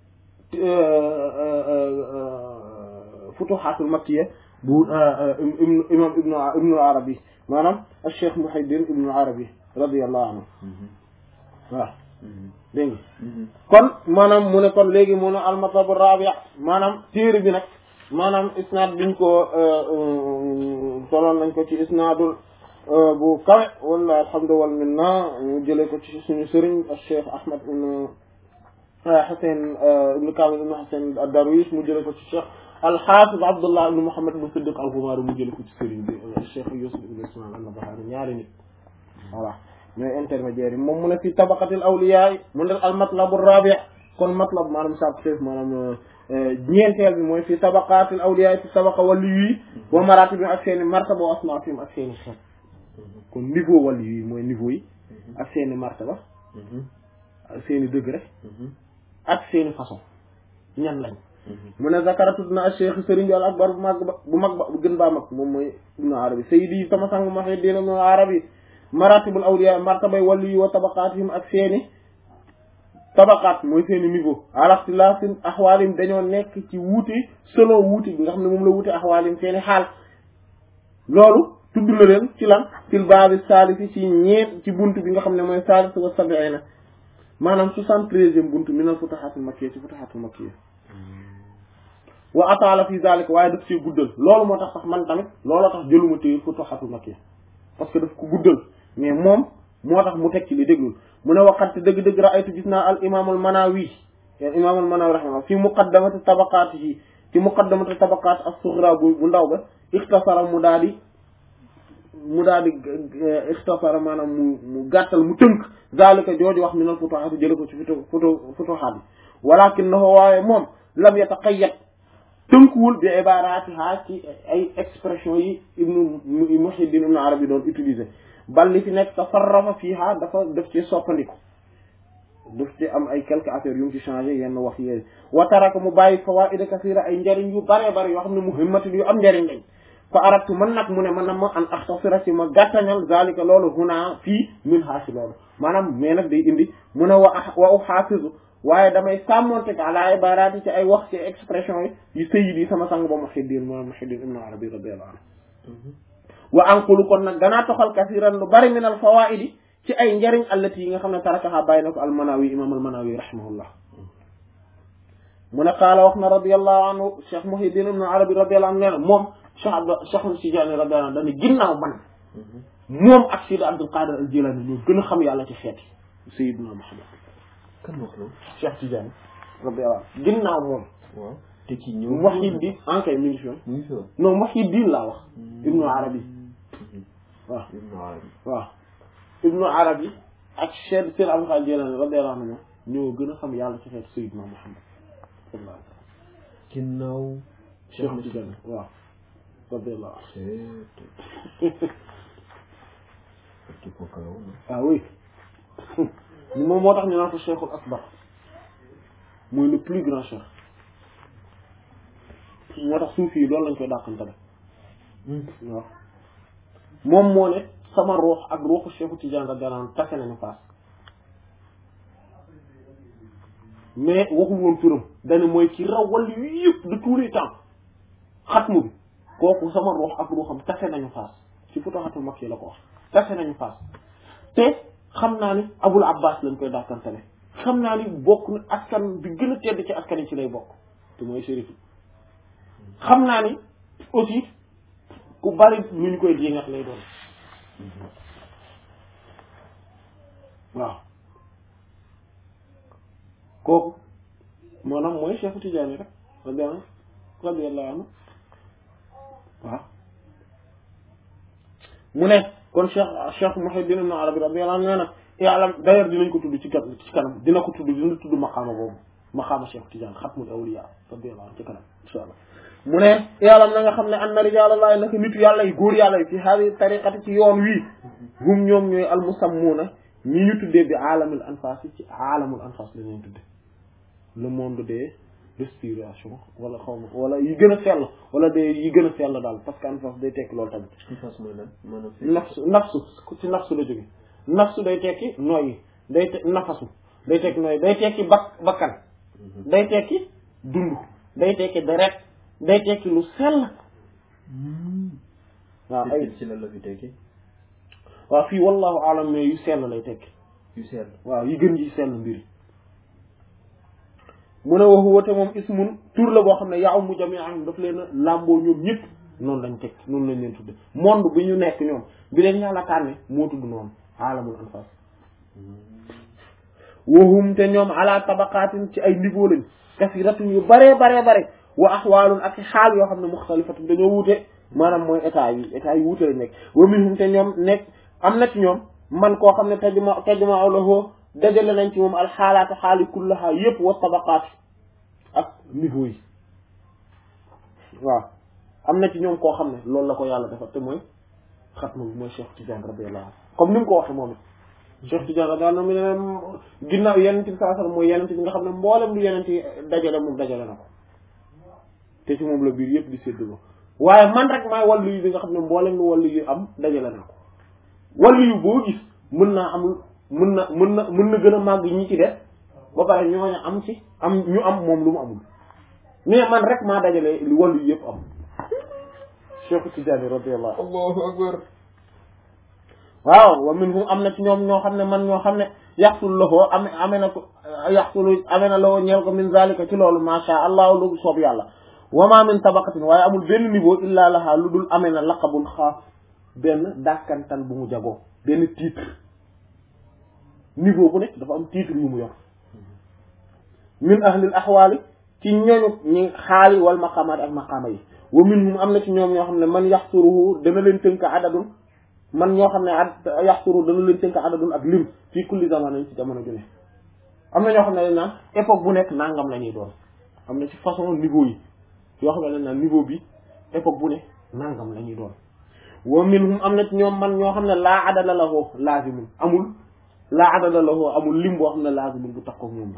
futuhatul makkiya bu imam ibnu ibnu arabi maanaam al cheikh muhaydin ibnu arabi radiyallahu anhu waaw dégg nga kon maanaam mu ne kon léegi mu ne al matlab rabi maanaam téere bi nag maanaam isnaad biñ ko soloon nañ ko ci isnaadul bu kawe wala alhamdu wal minna ñu jëlee ko ci suñu sëriñ al cheikh ahmad ibnu Xuseen ibnu Kaamil ibnu Xuseen ad-Darwish mu jëlee ko ci cheikh al-Hafiz Abdullah ibnu Muhammad ibnu Siddiq al-Ghumari mu jëlee ko ci sëriñ bi cheikh Yusuf ibnu Ismaïl an-Nabahani ñaari nit voilà ñooy intermédiaire yi moom mu ne fi tabaqatil awliya mu ne al-matlab ar-rabi' kon matlab maanaam sab chef maanaam ñeenteel bi mooy fi tabaqatil awliya fi tabaqa wàllu yi wa maratib ak seeni martaba wa asmaa'ihim ak seeni xeet kon niveau wàllu yi mooy niveau yi ak seeni martaba ak seeni degré ak seeni façon ñan lañ mu ne zakara tudd na cheikh sëriñ bi al akbar bu mag ba bu mag ba bu gën baa mag moom mooy ibnu arabi sayyidi sama sang muhiddin ibnu arabi maratibul awliya martabay wàllu yi wa tabaqaatihim ak seeni tabaqaat mooy seeni niveau alaxtilafin axwaalim dañoo nekk ci wuute selon wuute bi nga xam ne moom la wuute axwaalim seeni xaal loolu tudd na leen ci lan fil baabi saalisi ci ñeent ci bunt bi nga xam ne mooy saalis wa sabiina maanaam soixante-treizième buntu minal futuhaatul makkiya ci futuhaatul makkiya wa ataala fi zalika waaye daf see guddal loolu moo tax sax man tamit looloo tax jëluma téye futuhaatul makkiya parce que daf ko guddal mais moom moo tax mu teg ci li déglul mu ne waxat dëgg-dëgg raaytu gis naa al imaamul manawi al imaamul manawi rahimahullah fi muqaddamati tabaqaatihi ci muqaddamati tabaqaat as-sughra bu bu ndaw ba ixtasara mu daal di mu daal di ixtafara maanaam mu mu gàttal mu tënk zalika jooju wax minal futuhaat jële ko ci futu futu futuhaat yi walakinahu waaye moom lam yataqayyad tënkuwul bi ibaratiha ci ay expression yi ibnu Muhyiddin ibnu Arabi doon utiliser bal li fi nekk tafarrafa fiha dafa def ci soppandiku daf ci am ay quelques affaires yu mu ci changé yenn wax yooyu wa taraka mu bàyyi fawaid kasira ay njariñ yu bare bare yoo xam ne muhimmatin yu am njariñ lañ fa aratu man nag mu ne man na ma an axtasira ci ma gàttañal zalika loolu huna fii min haasi loolu maanaam mais nag day indi mu ne wa wa uxaafizu waaye damay sàmmonte ala ibarati ci ay wax ci expression yi yu sayyid yi sama sang ba Muhyiddin mo Muhyiddin ibn Arabi radiyallahu anhu wa anqulu kon nag danaa toxal kasiran lu bari min al fawaidi ci ay njariñ allati yi nga xam ne tarakaha bàyyi na ko almanawi imam almanawi rahimahullah mu ne qaala wax na radiallahu anhu cheikh Muhyiddin ibn Arabi radiyallahu anhu nee na moom cheikh Abd cheikh Tijaani radiyallahu anhu dañu ginnaaw man moom ak Sidi Abdul Qadir al Jilani ñoo gën a xam yàlla ci xeeti Sayyidina Muhammad kan wax loolu cheikh Tijaani radiyallahu anhu ginnaaw moom waaw te kii ñëw Muhyiddin ankay mi ngi fi woon mu ngi fi woon non Muhyiddin laa wax ibnu Arabi waaw Ibn Arabi waaw ibnu arabi ak cheikh seen Abdul Qadir Jilani radiyallahu anhu ñoo gën a xam yàlla ci xeetu Sayyidina Muhammad sallallahu alayhi wa sallam ginnaaw cheikh Tidiane waaw radiyallahu c'est kii ko kalaw na ah oui moom moo tax ñu naan ko cheikhul akbar mooy le plus grand cheikh moo tax suufi yi loolu lañ koy dàqantale waaw moom moo ne sama ruux ak ruuxu cheikhu Tidiane radiyallahu anhu tase nañu faas mais waxul woon turam dane mooy ki raw wàllu yëpp de tous les temps xatmu bi kooku sama ruux ak ruuxam tase nañu faas ci Futuhatul Makki la ko wax tase nañu faas te xam naa ni Abul Abbas lañ koy dàkkantale xam naa ni bokk na askan bi gën a tedd ci askan yi ci lay bokk te mooy shérif xam naa ni aussi ku bari lu ñu koy jéngat lay doon waaw kooku maanaam mooy Cheikh Tidiane rek radiyallahu radiyallahu anhu waaw mu ne kon Cheikh Cheikh Muhyiddin ibn Arabi radiyallahu anhu nee na yàlla d'ailleurs dinañ ko tudd ci kanam ci kanam dina ko tudd dina tudd maqaama boobu maqaama Cheikh Tidiane xatmul awliya radiyallahu anhu ci kanam insha allah mu ne yàlla na nga xam ne anna rijaalallahi naka nitu yàlla yi góor yàlla yi fi hadi tariqati ci yoon wii hum ñoom ñooy almusammuuna ñi ñu tuddee bi aalamul anfas yi ci aalamul anfas la ñuy tudde le monde des respiration wala xaw ma wala yi gën a sell wala des yi gën a sell daal parce que anfas day tekki loolu tamit anfas mooy lan maanaam nafsu nafsu ci nafsu la jóge nafsu day tekki nooyi day te nafasu day tekki nooyi day tekki bak bakkan day tekki dund day tekki deret day tekki lu sell waaw ay ci la la fi tekki waaw fii wallahu alam mais yu sell lay tekki yu sell waaw yi gën ji sell mbiri mu ne waxu wate moom ismun tur la boo xam ne yaa mu jami'an daf leen a làmboo ñoom ñëpp noonu lañ teg noonu lañ leen tudde monde bi ñu nekk ñoom bi leen yàlla tànne moo tudd noonu alamul anfas wahum te ñoom ala tabaqaatin ci ay niveau lañ kasiratun yu baree baree bare wa axwaalun ak xaal yoo xam ne muxtalifatun dañoo wuute maanaam mooy état yi état yi wuute lañ nekk wa minhum te ñoom nekk am na ci ñoom man koo xam ne tajma tajma lahu dajale nañ ci moom alxaalaatu xaali kullaha yëpp wa tabaqaat ak niveau yi waaw am na ci ñoom koo xam ne loolu la ko yàlla defar te mooy xatma bi mooy Cheikh Tidiane radiyallahu anhu comme ni mu ko waxee moom it Cheikh Tidiane radiyallahu anhu mu ne ginnaaw yenent bi sallallahu alayhi wasallam mooy yenent bi nga xam ne mboolem lu yenent yi dajale moom dajale na ko te ci moom la biir yëpp di séddoo waaye man rek maay wàllu yu bi nga xam ne mboolem lu wàllu yu am dajale na ko wàllu yu boo gis mën naa am mën na mën na mën na gën a màgg ñi ci def ba pare ñooñu am ci am ñu am moom lu mu amul mais man rek maa dajale li wàllu yu yëpp am Cheikh Tidiane radiyallahu allahu akbar waaw wa minhum am na ci ñoom ñoo xam ne man ñoo xam ne yaxsul lahoo ame amee na ko yaxsulu amee na lahoo ñeel ko min zalika ci loolu masha allah lu soob yàlla wa ma min tabaqatin waaye amul benn niveau illa laha lu dul amee na laqabun xaas benn dàkkantal bu mu jagoo benn titre niveau bu nekk dafa am titre yu mu yor min ahlil axwaali ci ñooñu ñi xaali wal maqaamaat ak maqaama yi wa minhum am na ci ñoom ñoo xam ne man yaxsuruhu dana leen tënk adadun man ñoo xam ne ad yaxturu dana leen tënk adadun ak lim fii kulli zaman ci jamono ju ne am na ñoo xam ne dañ naan époque bu nekk nangam la ñuy doon am na ci façon niveau yi yoo xam ne dañ naan niveau bi époque bu ne nangam la ñuy doon wa minhum am na ci ñoom man ñoo xam ne laa adada lahu laazimun amul laa adada lahu amul lim boo xam ne laazimun bu tax ko ñoom la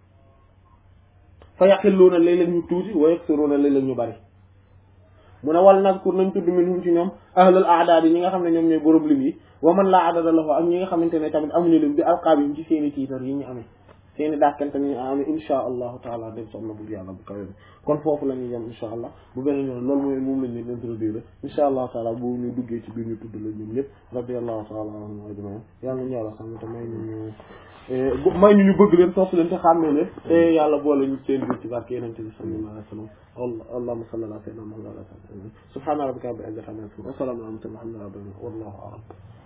fa yaqilluuna léeg-léeg ñu tuuti wa yaksuruuna léeg-léeg ñu bari mu ne wal nazkur nañ tudd minhum ci ñoom ahlul a'daad yi ñi nga xam ne ñoom ñooy borom lim yi wa man laa adada lahu ak ñi nga xamante ne tamit amuñu lim bi alqaabihim ci seeni tiitar yi ñu amee seeni dàkkante ni ñu amee insha allahu taala dem soxna bu yàlla bu kawe kon foofu la ñuy yem insha allah bu beneen yoon loolu mooy moom lañ leen introduire insha allahu taala bu ñu duggee ci biir ñu tudd la ñoom ñëpp radiyallahu taala anhum ajmain yàlla ñu yàlla xam te may ñu ñu may ñu ñu bëgg leen topp leen te xàmmee leen te yàlla boole ñu seen biir ci barke yenente bi sallallahu alayhi wa sallam allahumma salli ala sayyidina muhammad wa ala alihi subhana rabbika rabbil izzati amma yasifun wa salamun ala al mursalin walhamdulillahi rabbil alamin wallahu a'lam